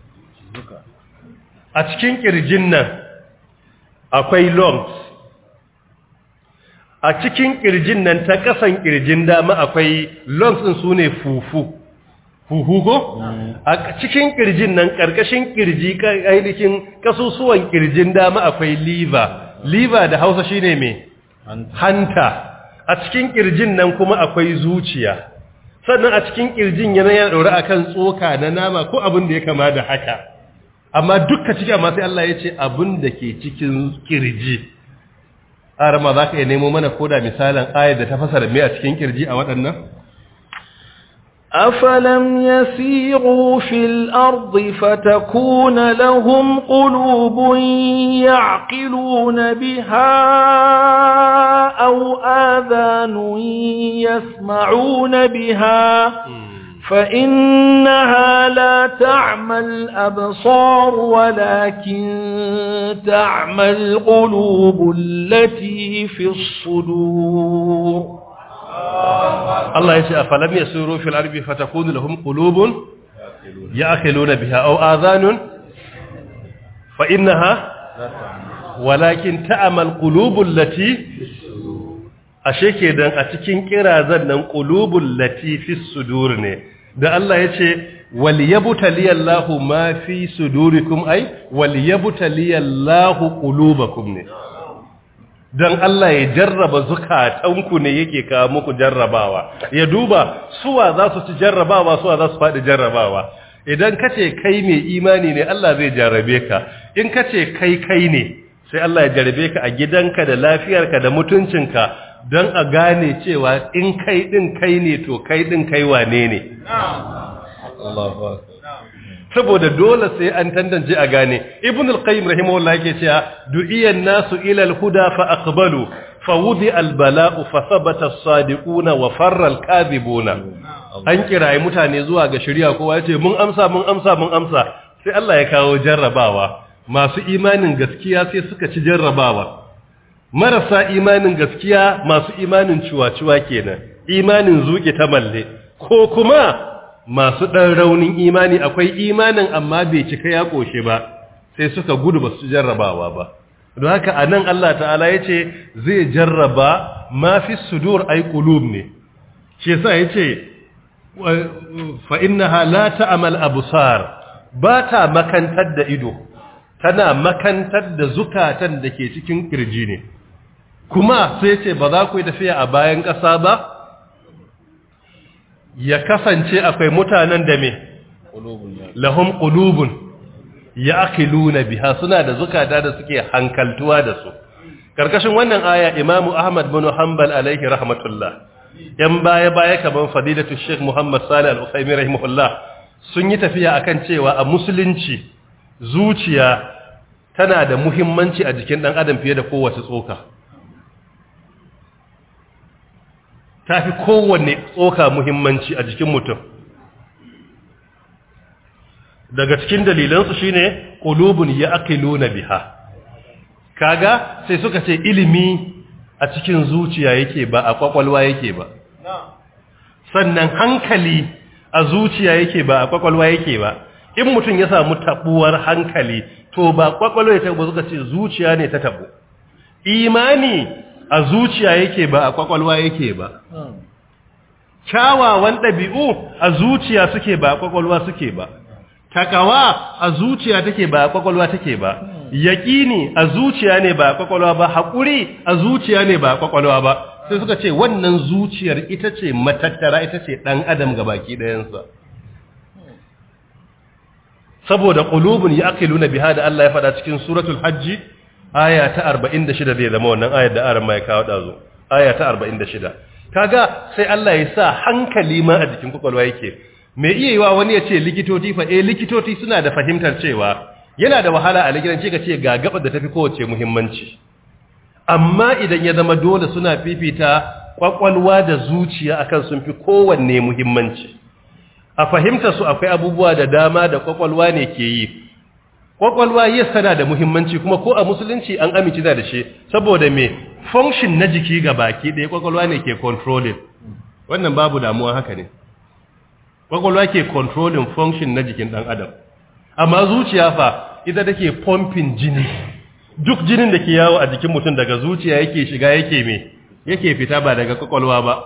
a cikin kirjin nan akwai lungs a cikin kirjin nan ta kasan kirjin dama akwai lungs din sune fufu huhu ko a cikin kirjin nan karkashin kirji ainihin kasusuwan kirjin dama akwai liver liver da Hausa shine me hanta a cikin kirjin nan kuma akwai zuciya sannan a cikin kirjin yana yana daure akan tsoka na nama ko abin da ya kama da haka amma dukka ciki amma sai Allah ya ce abin da ke cikin kirji arama za ka iya nemo mana koda misalin ayar da ta fasara me a cikin kirji a waɗannan أفلم يسيروا في الأرض فتكون لهم قلوب يعقلون بها أو آذان يسمعون بها فإنها لا تعمى الأبصار ولكن تعمى القلوب التي في الصدور Allah ya ce a falam ya suru fil arbi fatakunu lahum qulubun ya'qiluna biha aw adhanun fa innaha walakin ta'mal qulubul lati ashe kenan a cikin kirazan nan qulubul lati fis sudur ne da Allah ya ce wal yabtaliyallahu ma fi sudurikum ay wal yabtaliyallahu qulubakum ne don Allah ya jarraba zukatanku ne yake kawo muku jarrabawa ya duba suwa za su ci jarrabawa suwa za su faɗi jarrabawa idan ka ce kai mai imani ne Allah zai jarrabe ka in ka ce kai kai ne sai Allah ya jarrabe ka a gidanka da lafiyarka da mutuncinka don a gane cewa in kai ɗin kai ne to kai ɗin kai wane ne saboda dole sai an tantance a gane ibn al-qayyim rahimahullah yake cewa du'iyan nasu ila al-huda fa aqbalu fa wudi al-bala'u fa thabata as-sadiquna wa farra al-kadhibuna an kirayi mutane zuwa ga shari'a kowa yace mun amsa mun amsa mun amsa sai Allah ya kawo jarrabawa masu imanin gaskiya sai suka ci jarrabawa marasa imanin gaskiya masu imanin ciwa-ciwa kenan imanin zuke ta malle ko kuma masu ɗan raunin imani akwai imanin amma bai cika ya ƙoshe ba sai suka gudu ba su jarrabawa ba don haka a nan Allah ta'ala ya ce zai jarraba mafi sudur ai ƙulub ne shi sa ya ce fa'innaha la ta'amal abusar ba ta makantar da ido tana makantar da zukatan da ke cikin ƙirji ne kuma sai ce ba za ku yi tafiya a bayan ƙasa ba ya kasance akwai mutanen da me lahum qulubun ya'qiluna biha suna da zukata da suke hankaltuwa da su karkashin wannan aya Imam Ahmad bin Hanbal alaihi rahmatullah yan baya baya kaman fadilatu Sheikh Muhammad Salih Al-Uthaymeen rahimahullah sun yi tafiya akan cewa a musulunci zuciya tana da muhimmanci a jikin dan adam fiye da kowace tsoka ta fi kowanne tsoka muhimmanci a jikin mutum daga cikin dalilansu shine qulubun ya'qiluna biha kaga sai suka ce ilimi a cikin zuciya yake ba a kwakwalwa yake ba sannan hankali a zuciya yake ba a kwakwalwa yake ba in mutum ya samu tabuwar hankali to ba kwakwalwa ya tabo suka ce zuciya ne ta tabo imani a zuciya yake ba a kwakwalwa yake ba kyawawan ɗabi'u a zuciya suke ba a kwakwalwa suke ba takawa a zuciya take ba a kwakwalwa take ba yaƙini a zuciya ne ba a kwakwalwa ba haƙuri a zuciya ne ba a kwakwalwa ba sai suka ce wannan zuciyar ita ce matattara ita ce ɗan adam ga baki ɗayansa saboda ƙulubun ya ake luna biha da Allah ya faɗa cikin suratul hajji aya ta 46 zai zama wannan ayar da aran mai kawo dazo aya ta 46 kaga sai Allah ya sa hankali ma a jikin kwakwalwa yake me iya yiwa wani ya ce likitoci fa eh likitoci suna da fahimtar cewa yana da wahala a likitanci ka ce ga gabar da tafi kowace muhimmanci amma idan ya zama dole suna fifita kwakwalwa da zuciya akan sun fi kowanne muhimmanci a fahimtar su akwai abubuwa da dama da kwakwalwa ne ke yi kwakwalwa yes tana da muhimmanci kuma ko a musulunci an amince da shi saboda me function na jiki ga baki ɗaya kwakwalwa ne ke controlling wannan babu damuwa haka ne kwakwalwa ke controlling function na jikin ɗan adam amma zuciya fa ita take pumping jini duk jinin da ke yawo a jikin mutum daga zuciya yake shiga yake me yake fita ba daga kwakwalwa ba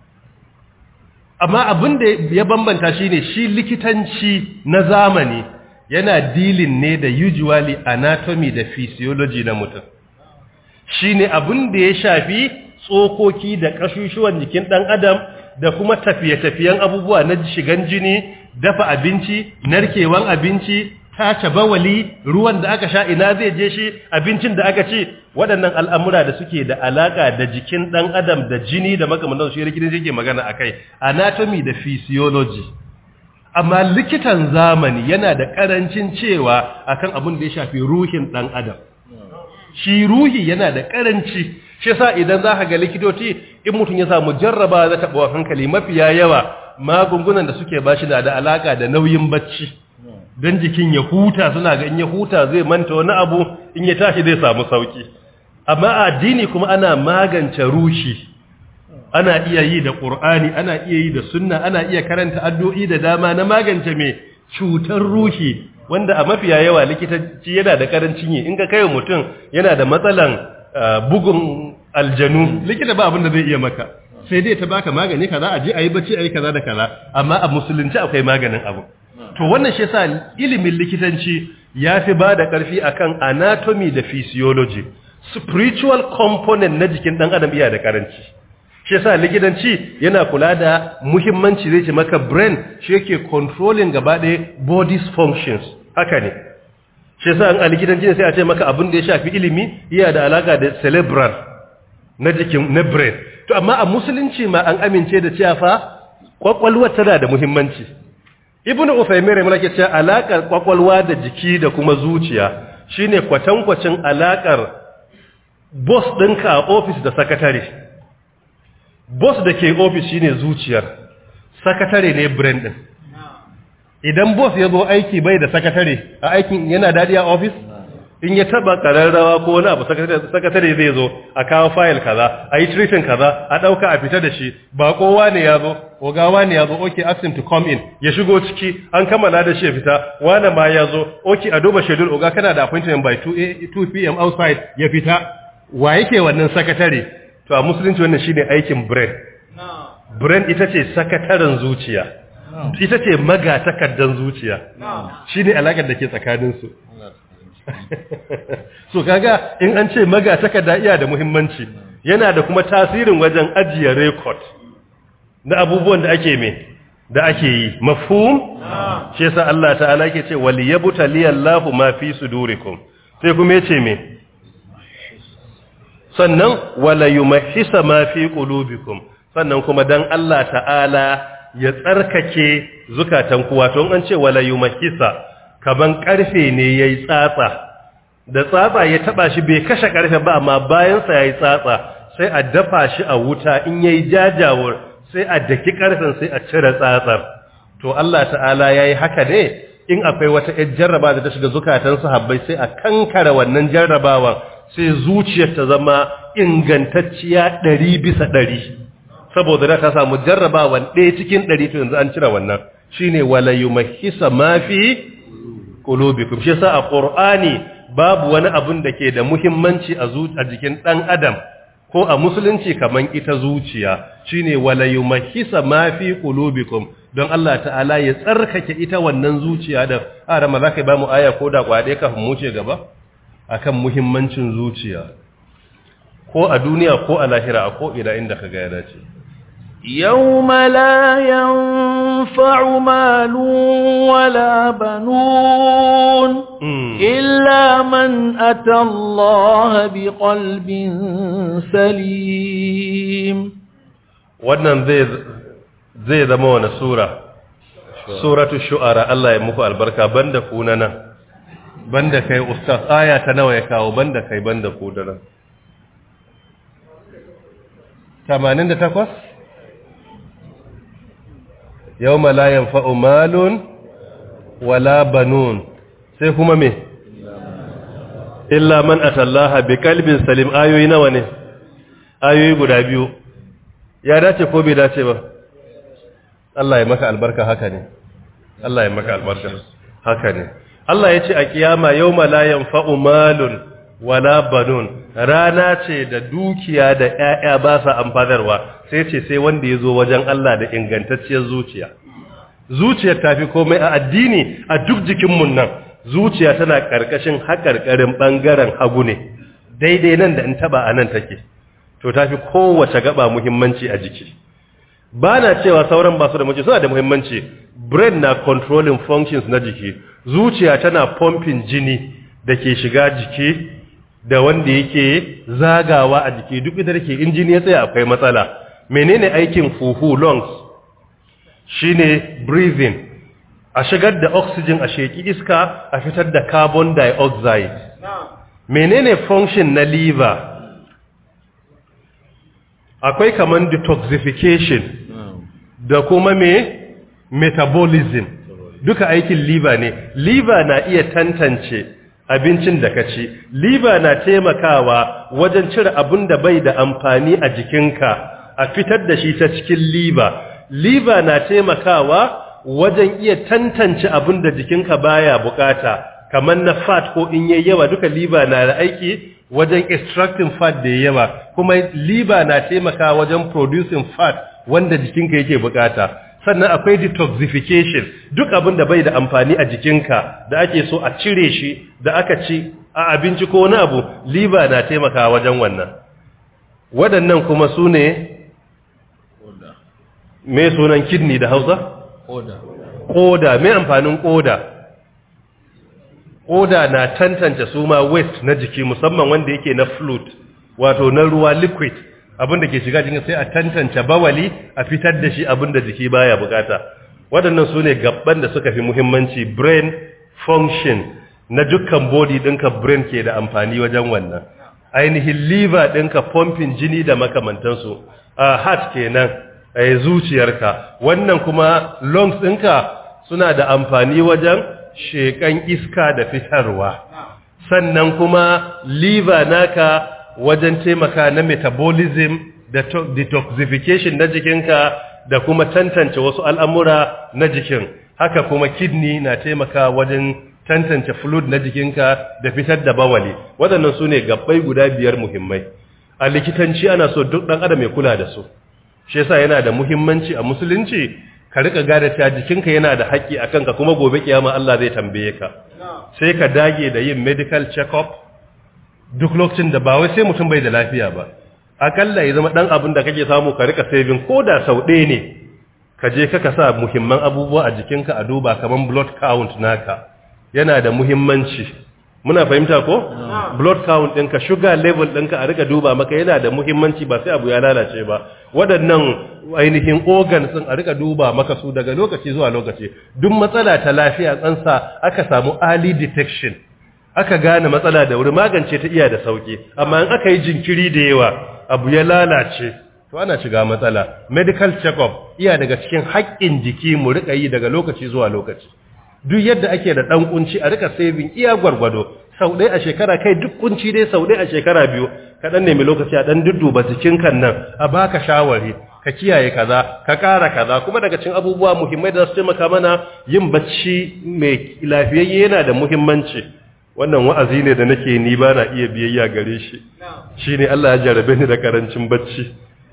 amma abin da ya bambanta shine shi likitanci na zamani yana dealing ne da usually anatomy da physiology na mutum shine abin da ya shafi tsokoki da kashushuwan jikin ɗan adam da kuma tafiye-tafiyen abubuwa na shigan jini dafa abinci narkewan abinci tace bawali ruwan da aka sha ina zai je shi abincin da aka ci waɗannan al'amura da suke da alaƙa da jikin ɗan adam da jini da makamantan su rikirin yake magana a kai anatomy da physiology amma likitan zamani yana da ƙarancin cewa akan abin da ya shafi ruhin ɗan adam shi ruhi yana da ƙaranci shi sa idan za ka ga likitoci in mutum ya samu jarraba za ta ɓawa hankali mafiya yawa magungunan da suke bashi na da alaƙa da nauyin bacci don jikin ya huta suna ga in ya huta zai manta wani abu in ya tashi zai samu sauki amma addini kuma ana magance rushi ana iya yi da qur'ani ana iya yi da sunna ana iya karanta addu'o'i da dama na magance mai cutar ruhi wanda a mafiya yawa likitanci yana da karancin yi in ka kai mutum yana da matsalan bugun aljanu likita ba abin da zai iya maka sai dai ta baka magani kaza a je a yi bacci a yi kaza da kaza amma a musulunci akwai maganin abu to wannan shi yasa ilimin likitanci ya fi ba da ƙarfi akan anatomy da physiology spiritual component na jikin ɗan adam iya da ƙaranci shi yasa likitanci yana kula da muhimmanci zai ce maka brain shi yake controlling gaba ɗaya body's functions haka ne shi yasa an a likitanci ne sai a ce maka abin da ya shafi ilimi iya da alaka da cerebral na jikin na brain to amma a musulunci ma an amince da cewa fa kwakwalwa tana da muhimmanci ibnu usaymin rahimahullah ke cewa alakar kwakwalwa da jiki da kuma zuciya shine kwatankwacin alakar boss ɗinka a office da sakatare boss da ke office shine zuciyar sakatare ne brain din idan boss ya zo aiki bai da sakatare a aikin yana dadi a office in ya taba kararrawa ko wani abu sakatare zai zo a kawo file kaza a yi treating kaza a dauka a fita da shi ba kowa ne ya zo ogawa ne ya zo okay ask him to come in ya shigo ciki an kammala da shi ya fita wani ma ya zo okay a duba schedule oga kana da appointment by 2 2 pm outside ya fita wa yake wannan sakatare to a musulunci wannan shine aikin brain brain ita ce sakataren zuciya ita ce magatakardan zuciya shine alakar da ke tsakaninsu so kaga in an ce magatakarda iya da muhimmanci yana da kuma tasirin wajen ajiye record na abubuwan da ake me da ake yi mafhum shi yasa Allah ta'ala yake ce wal yabtaliyallahu ma fi sudurikum sai kuma yace me sannan wala yumahhisa ma fi qulubikum sannan kuma dan Allah ta'ala ya tsarkake zukatan kuwa to an ce wala yumahhisa kaban karfe ne yayi tsatsa da tsatsa ya taba shi bai kashe karfe ba amma bayan sa yayi tsatsa sai a dafa shi a wuta in yayi jajawur sai a daki karfen sai a cire tsatsar to Allah ta'ala yayi haka ne in akwai wata ƴar jarraba da ta shiga zukatan sahabbai sai a kankara wannan jarrabawan sai zuciyar ta zama ingantacciya ɗari bisa ɗari saboda da ta samu jarrabawan ɗaya cikin ɗari to yanzu an cire wannan shine wala yumahhisa ma fi qulubikum shi yasa a qur'ani babu wani abun da ke da muhimmanci a a jikin ɗan adam ko a musulunci kaman ita zuciya shine wala yumahhisa ma fi qulubikum don Allah ta'ala ya tsarkake ita wannan zuciya da arama zaka ba mu aya ko da kwade kafin mu ce gaba akan muhimmancin zuciya ko a duniya ko a lahira a ko ina inda kaga ya dace يوم لا ينفع مال ولا بنون إلا من أتى الله بقلب سليم wannan zai zai zama wani sura suratu shu'ara Allah ya muku albarka banda ku na nan banda kai ustaz aya ta nawa ya kawo banda kai banda ku da nan 88 yawma la yanfa'u malun wala banun sai kuma me illa man atallaha bi qalbin salim ayoyi nawa ne ayoyi guda biyu ya dace ko bai dace ba Allah ya maka albarka haka ne Allah ya maka albarka haka ne Allah ya ce a kiyama yawma la yanfa'u malun wala banun rana ce da dukiya da ƴaƴa ba sa amfanarwa sai ce sai wanda ya zo wajen Allah da ingantacciyar zuciya zuciyar tafi komai a addini a duk jikinmu nan zuciya tana ƙarƙashin haƙarƙarin ɓangaren hagu ne daidai nan da in taba a nan take to tafi kowace gaba muhimmanci a jiki ba na cewa sauran ba su da muhimmanci suna da muhimmanci brain na controlling functions na jiki zuciya tana pumping jini da ke shiga jiki da wanda yake zagawa a jiki duk da ke in jini ya tsaya akwai matsala menene aikin fufu lungs shine breathing a shigar da oxygen a sheki iska a fitar da carbon dioxide menene function na liver akwai kaman detoxification da kuma me metabolism duka aikin liver ne liver na iya tantance abincin da ka ci liver na taimakawa wajen cire abin da bai da amfani a jikinka a fitar da shi ta cikin liver liver na taimakawa wajen iya tantance abin da jikinka baya bukata kamar na fat ko in yayi yawa duka liver na da aiki wajen extracting fat da yawa kuma liver na taimakawa wajen producing fat wanda jikinka yake bukata sannan akwai detoxification duk abin da bai da amfani a jikinka da ake so a cire shi da aka ci a abinci ko wani abu liver na taimakawa wajen wannan waɗannan kuma su ne me sunan kidney da hausa? Koda. Koda, me amfanin koda? Koda na tantance su ma waste na jiki musamman wanda yake na fluid, wato na ruwa liquid, abinda ke shiga jikin sai a tantance bawali a fitar da shi abinda jiki baya bukata. Waɗannan su ne gaban da suka fi muhimmanci brain function na dukkan body ɗinka brain ke da amfani wajen wannan. Ainihin liver ɗinka pumping jini da makamantansu, a heart kenan. a zuciyarka wannan kuma lungs ɗinka suna da amfani wajen shekan iska da fitarwa sannan kuma liver naka wajen taimaka na metabolism da detoxification na jikinka da kuma tantance wasu al'amura na jikin haka kuma kidney na taimaka wajen tantance fluid na jikinka da fitar da bawali waɗannan su ne gabbai guda biyar muhimmai a likitanci ana so duk ɗan adam ya kula da su shi yasa yana da muhimmanci a musulunci ka rika gada ta jikinka yana da haƙƙi a kanka kuma gobe kiyama Allah zai tambaye ka sai ka dage da yin medical check-up duk lokacin da ba wai sai mutum bai da lafiya ba akalla ya zama dan abin da kake samu ka rika saving ko da sau ɗaya ne ka je ka sa muhimman abubuwa a jikinka a duba kaman blood count naka yana da muhimmanci muna fahimta ko blood count ɗinka sugar level ɗinka a rika duba maka yana da muhimmanci ba sai abu ya lalace ba waɗannan ainihin organs ɗin a rika duba maka su daga lokaci zuwa lokaci duk matsala ta lafiya tsansa aka samu early detection aka gane matsala da wuri magance ta iya da sauki amma in aka yi jinkiri da yawa abu ya lalace to ana shiga matsala medical check-up iya daga cikin haƙƙin jiki mu rika yi daga lokaci zuwa lokaci duk yadda ake da ɗan kunci a rika saving iya gwargwado sau ɗaya a shekara kai duk kunci dai sau ɗaya a shekara biyu ka ɗan nemi lokaci a ɗan dudduba jikin kan nan a baka shawari ka kiyaye kaza ka ƙara kaza kuma daga cikin abubuwa muhimmai da su taimaka mana yin bacci mai lafiyayye yana da muhimmanci wannan wa'azi ne da nake ni ba na iya biyayya gare shi shine Allah ya jarabe ni da karancin bacci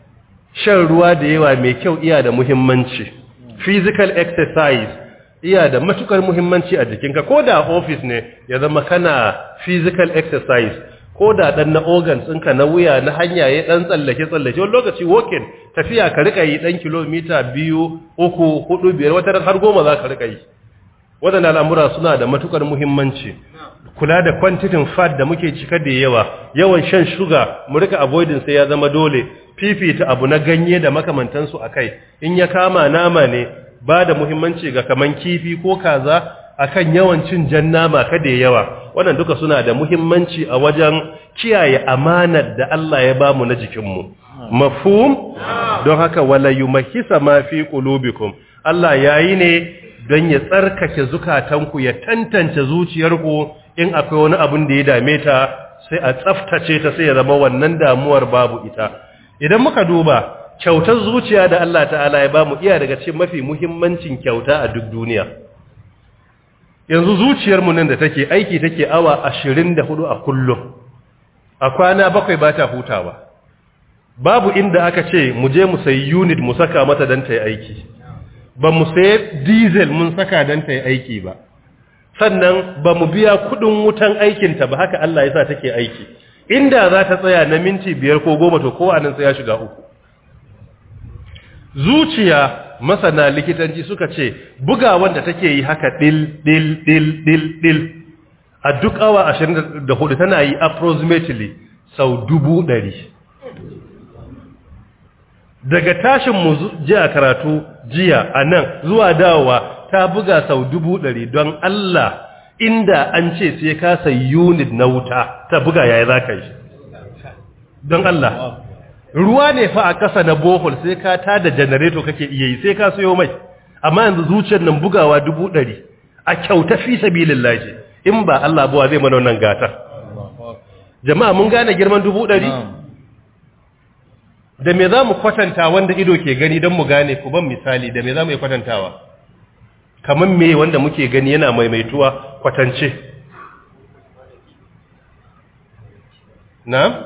shan ruwa da yawa mai kyau iya da muhimmanci physical exercise iya da matukar muhimmanci a jikinka ko da office ne ya zama kana physical exercise ko da dan na organs ɗinka na wuya na hanya ya dan tsallake tsallake wani lokaci walking tafiya ka rika yi dan kilomita biyu uku hudu biyar wata har goma za ka rika yi waɗannan al'amura suna da matukar muhimmanci kula da kwantitin fat da muke cika da yawa yawan shan shuga mu rika avoiding sai ya zama dole fifita abu na ganye da makamantansu a kai in ya kama nama ne ba da muhimmanci ga kaman kifi ko kaza akan yawan cin jan nama kada yawa wannan duka suna da muhimmanci a wajen kiyaye amanar da Allah ya bamu na jikinmu mafhum don haka wala yumahisa ma fi qulubikum Allah yayi ne don ya tsarkake zukatanku ya tantance zuciyarku in akwai wani abin da ya dame ta sai a tsaftace ta sai ya zama wannan damuwar babu ita idan muka duba kyautar zuciya da Allah ta'ala ya bamu iya daga cikin mafi muhimmancin kyauta a duk duniya yanzu zuciyarmu nan da take aiki take awa 24 a kullum a kwana bakwai ba ta hutawa babu inda aka ce mu je mu sayi unit mu saka mata don ta yi aiki ba mu sayi diesel mun saka don ta yi aiki ba sannan ba mu biya kudin wutan aikinta ba haka Allah ya sa take aiki inda za ta tsaya na minti biyar ko goma to kowa nan sai ya shiga uku zuciya masana likitanci suka ce buga wanda take yi haka dil dil dil dil dil a duk awa 24 tana yi approximately sau dubu ɗari daga tashin mu jiya karatu jiya a nan zuwa dawowa ta buga sau dubu ɗari don Allah inda an ce sai ka sai unit na wuta ta buga yaya za ka yi don Allah ruwa ne fa a ƙasa na bohol sai ka ta da janareto kake iya yi sai ka sayo mai amma yanzu zuciyar nan bugawa dubu ɗari a kyauta fi sabilin laji in ba Allah buwa zai mana wannan gata jama'a mun gane girman dubu ɗari da me za mu kwatanta wanda ido ke gani don mu gane ku ban misali da me za mu yi kwatantawa kamar me wanda muke gani yana maimaituwa kwatance na?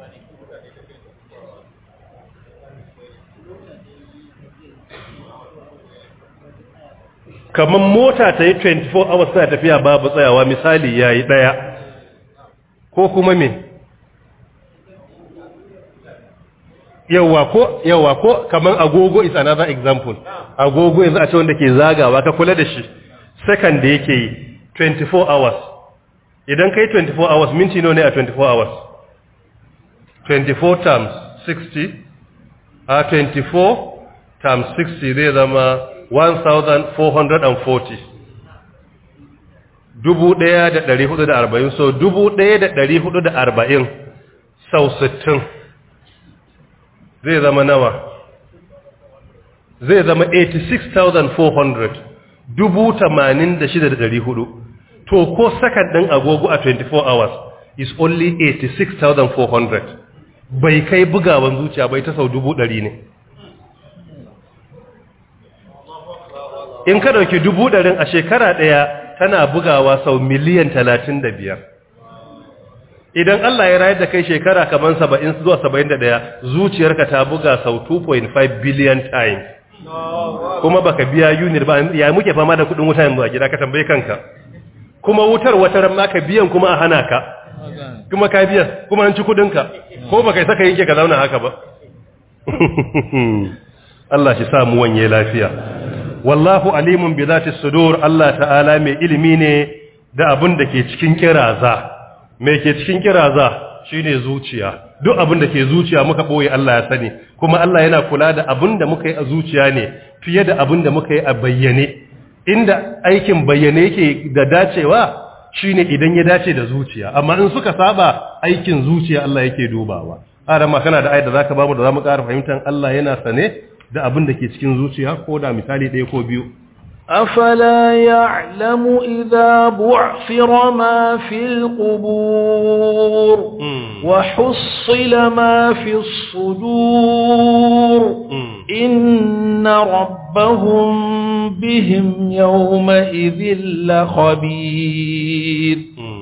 kamar mota ta yi 24 hours tana tafiya babu tsayawa misali ya yi ɗaya ko kuma me yawa ko yawa ko kamar agogo is another example agogo yanzu a ce wanda ke zagawa ka kula da shi second da yake yi 24 hours idan kai 24 hours minti nawa ne a 24 hours 24 times 60 a 24 times 60 zai zama 1440 dubu ɗaya da ɗari hudu da arba'in so dubu ɗaya da ɗari hudu da arba'in sau sittin zai zama nawa zai zama 86,400 dubu tamanin da shida da ɗari hudu to ko sakan ɗin agogo a 24 hours is only 86,400 bai kai bugawan zuciya bai ta sau dubu ɗari ne in ka ɗauki dubu ɗarin a shekara ɗaya tana bugawa sau miliyan talatin da biyar idan Allah ya rayar da kai shekara kamar saba'in zuwa saba'in da ɗaya zuciyarka ta buga sau 2.5 billion times kuma baka biya unit ba ya muke fama da kudin wuta yanzu a gida ka tambaye kanka kuma wutar wata ran ma ka biyan kuma a hana ka kuma ka biyan kuma an ci kudinka ko baka yi saka yanke ka zauna haka ba Allah shi sa mu wanye lafiya wallahu alimun bi zati sudur Allah ta'ala mai ilimi ne da abin da ke cikin kiraza mai ke cikin kiraza shine zuciya duk abin da ke zuciya muka boye Allah ya sani kuma Allah yana kula da abin da muka yi a zuciya ne fiye da abin da muka yi a bayyane inda aikin bayyane yake da dacewa shine idan ya dace da zuciya amma in suka saba aikin zuciya Allah yake dubawa arama kana da ayat da zaka bamu da zamu ƙara fahimtar Allah yana sane da abin da ke cikin zuciya ko da misali ɗaya ko biyu أفلا يعلم إذا بعثر ما في القبور وحصل ما في الصدور إن ربهم بهم يومئذ لخبير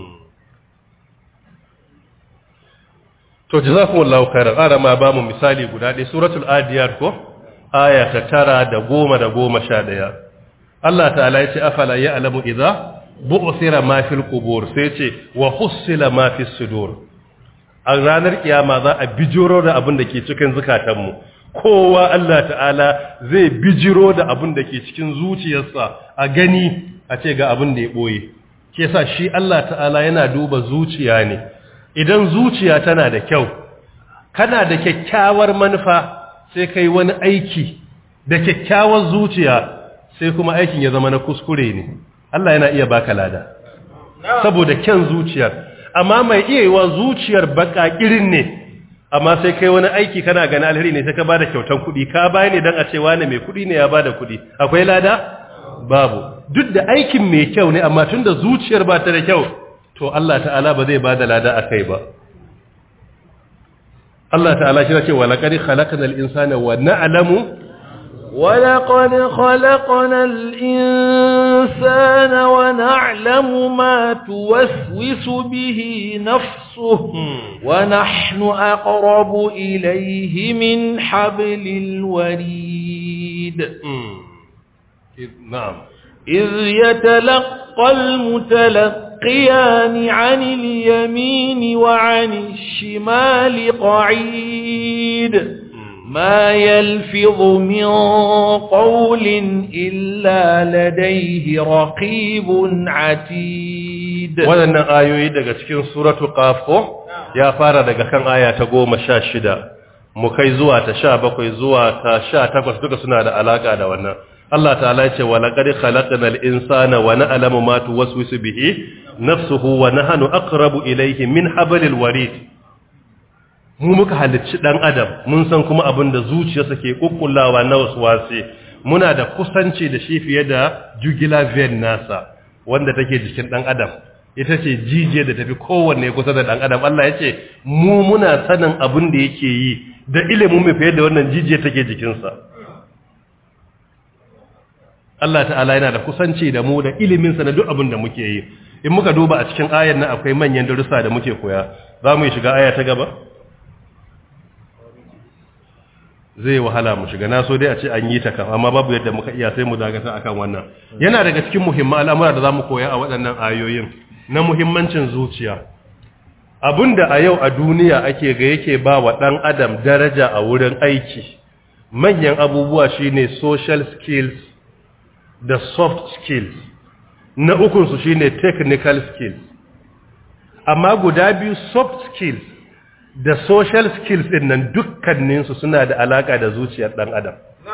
to jazakumullahu khairan ara ma ba mu misali guda ɗaya suratul adiyat ko aya ta tara da goma da goma sha ɗaya Allah ta'ala ya ce afala ya'lamu idza bu'thira ma fil qubur sai ce wa hussila ma fis sudur a ranar kiyama za a bijiro da abin da ke cikin zukatanmu kowa Allah ta'ala zai bijiro da abin da ke cikin zuciyarsa a gani a ce ga abin da ya boye ke sa shi Allah ta'ala yana duba zuciya ne idan zuciya tana da kyau kana da kyakkyawar manufa sai kai wani aiki da kyakkyawar zuciya sai kuma aikin ya zama na kuskure ne Allah yana iya baka lada saboda kyan zuciyar amma mai iya yiwa zuciyar baka irin ne amma sai kai wani aiki kana gani alheri ne sai ka bada kyautan kuɗi ka baya ne don a ce wane mai kuɗi ne ya bada kuɗi akwai lada babu duk da aikin mai kyau ne amma tunda zuciyar ba ta da kyau to Allah ta'ala ba zai ba da lada a kai ba Allah ta'ala shi ce wa laqad khalaqnal insana wa na'lamu ولقد خلقنا الإنسان ونعلم ما توسوس به نفسه ونحن أقرب إليه من حبل الوريد نعم إذ يتلقى المتلقيان عن اليمين وعن الشمال قعيد ما يلفظ من قول إلا لديه رقيب عتيد waɗannan ayoyi daga cikin suratu qaf ko ya fara daga kan aya ta goma sha shida mu kai zuwa ta sha bakwai zuwa ta sha takwas duka suna da alaka da wannan Allah ta'ala ya ce wa laqad khalaqnal insana wa na'lamu ma tuwaswisu bihi nafsuhu wa nahnu aqrabu ilayhi min hablil warid mu muka halicci dan adam mun san kuma abin da zuciyarsa ke kukkullawa na waswasi muna da kusanci da shi fiye da jugular vein nasa wanda take jikin dan adam ita ce jijiya da tafi kowanne kusa da dan adam Allah ya ce mu muna sanin abin da yake yi da ilimin mu fiye da wannan jijiya take jikinsa Allah ta'ala yana da kusanci da mu da iliminsa na duk abin da muke yi in muka duba a cikin ayar nan akwai manyan darussa da muke koya za mu yi shiga aya ta gaba zai wahala mu shiga na so dai a ce an yi ta kan amma babu yadda muka iya sai mu dagata akan wannan yana daga cikin muhimman al'amura da zamu koya a waɗannan ayoyin na muhimmancin zuciya abinda a yau a duniya ake ga yake ba wa ɗan adam daraja a wurin aiki manyan abubuwa shine social skills da soft skills na ukunsu shine technical skills amma guda biyu soft skills da social skills din nan dukkaninsu suna da alaka da zuciyar dan adam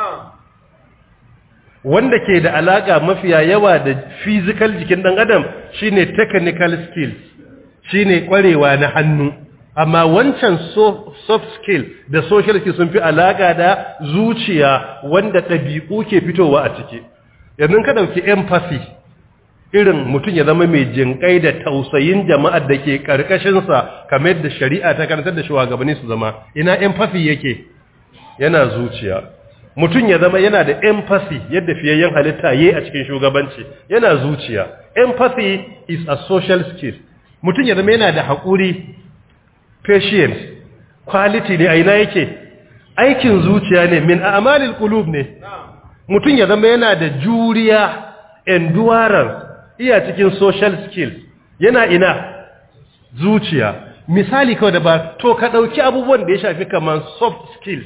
wanda ke da alaka mafiya yawa da physical jikin dan adam shine technical skills shine kwarewa na hannu amma wancan soft skill da social skill sun fi alaka da zuciya wanda ɗabi'u ke fitowa a ciki yanzu ka ɗauki empathy irin mutum ya zama mai jinƙai da tausayin jama'ar da ke ƙarƙashinsa kamar yadda shari'a ta karantar da shugabanni su zama ina empathy yake yana zuciya mutum ya zama yana da empathy yadda fiyayyen halitta yayi a cikin shugabanci yana zuciya empathy is a social skill mutum ya zama yana da haƙuri patience quality ne a ina yake aikin zuciya ne min a'malil qulub ne mutum ya zama yana da juriya endurance iya cikin social skills yana ina zuciya misali kawai da ba to ka ɗauki abubuwan da ya shafi kaman soft skills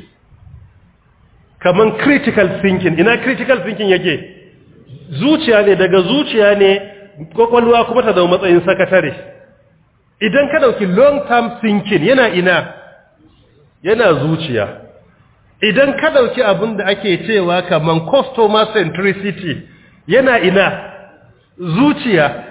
kaman critical thinking ina critical thinking yake zuciya ne daga zuciya ne kwakwalwa kuma ta zama matsayin sakatare idan ka ɗauki long term thinking yana ina yana zuciya idan ka ɗauki abin da ake cewa kaman customer centricity yana ina zuciya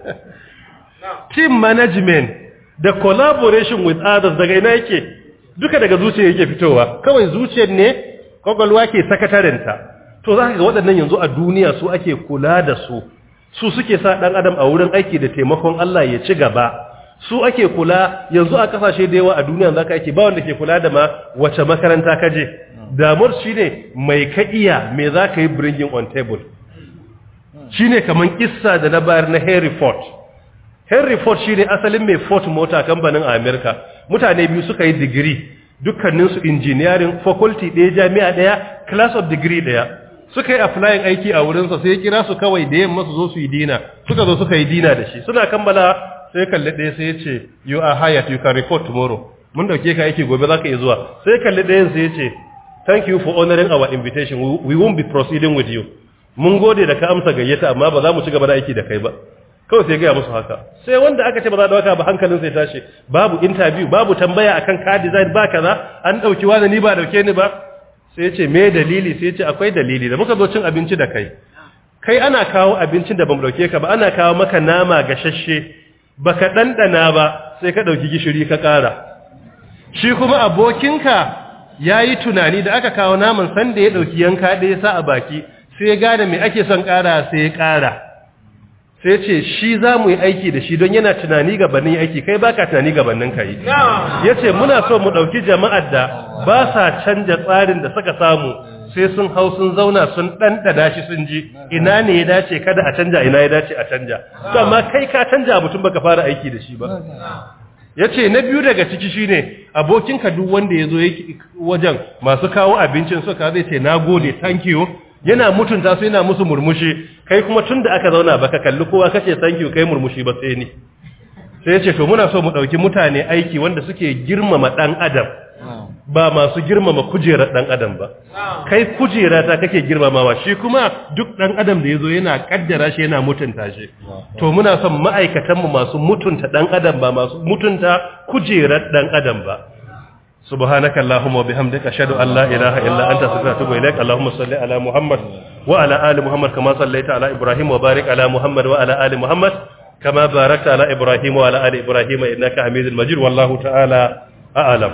team management da collaboration with others daga ina yake duka daga zuciya yake fitowa kawai zuciyar ne kwakwalwa ke sakatarinta to za ka ga waɗannan yanzu a duniya su ake kula da su su suke sa ɗan adam a wurin aiki da taimakon Allah ya ci gaba su ake kula yanzu a kasashe da yawa a duniya za ka ake ba wanda ke kula da ma wace makaranta ka je damar shi ne mai ka iya me za ka yi bringing on table shi ne kamar kissa da na bayar na Henry Ford. Henry Ford shi ne asalin mai Ford mota kamfanin Amerika. Mutane biyu suka yi digiri, dukkaninsu engineering faculty ɗaya jami'a ɗaya, class of degree ɗaya. Suka yi applying aiki a wurinsa sai ya kira su kawai da yamma su zo su yi dina. Suka zo suka yi dina da shi. Suna kammala sai kalli ɗaya sai ya ce, you are hired, you can report tomorrow. Mun dauke ka aiki gobe za ka iya zuwa. Sai kalli ɗayan sai ya ce, thank you for honoring our invitation. We won't be proceeding with you. mun gode da ka amsa gayyata amma ba za mu ci gaba da aiki da kai ba kawai sai gaya musu haka sai wanda aka ce ba za da waka ba hankalin sai tashi babu interview babu tambaya akan car design ba kaza an dauki wani ni ba dauke ni ba sai ce me dalili sai ce akwai dalili da muka zo cin abinci da kai kai ana kawo abincin da bamu dauke ka ba ana kawo maka nama gashashe baka dandana ba sai ka dauki gishiri ka kara shi kuma abokinka yayi tunani da aka kawo naman san da ya dauki yanka da ya sa a baki sai ya gane me ake son ƙara sai ya ƙara sai ce shi za mu yi aiki da shi don yana tunani gabanin aiki kai baka tunani gabanin ka yi ya ce muna so mu ɗauki jama'ar da ba sa canja tsarin da suka samu sai sun hau sun zauna sun ɗanɗana shi sun ji ina ne ya dace kada a canja ina ya dace a canja to amma kai ka canja mutum baka fara aiki da shi ba ya ce na biyu daga ciki shine abokinka duk wanda ya zo wajen masu kawo abincin suka zai ce na gode thank you yana mutunta su yana musu murmushi kai kuma tun da aka zauna baka kalli kowa kace thank you kai murmushi ba sai ni sai ya ce to muna so mu ɗauki mutane aiki wanda suke girmama ɗan adam ba masu girmama kujerar ɗan adam ba kai kujera ta kake girmamawa shi kuma duk ɗan adam da ya zo yana ƙaddara shi yana mutunta shi to muna son ma'aikatanmu masu mutunta ɗan adam ba masu mutunta kujerar ɗan adam ba سبحانك اللهم وبحمدك أشهد أن لا إله إلا أنت أستغفرك وأتوب إليك اللهم صل على محمد وعلى آل محمد كما صليت على إبراهيم وبارك على محمد وعلى آل محمد كما باركت على إبراهيم وعلى آل إبراهيم إنك حميد مجيد والله تعالى أعلم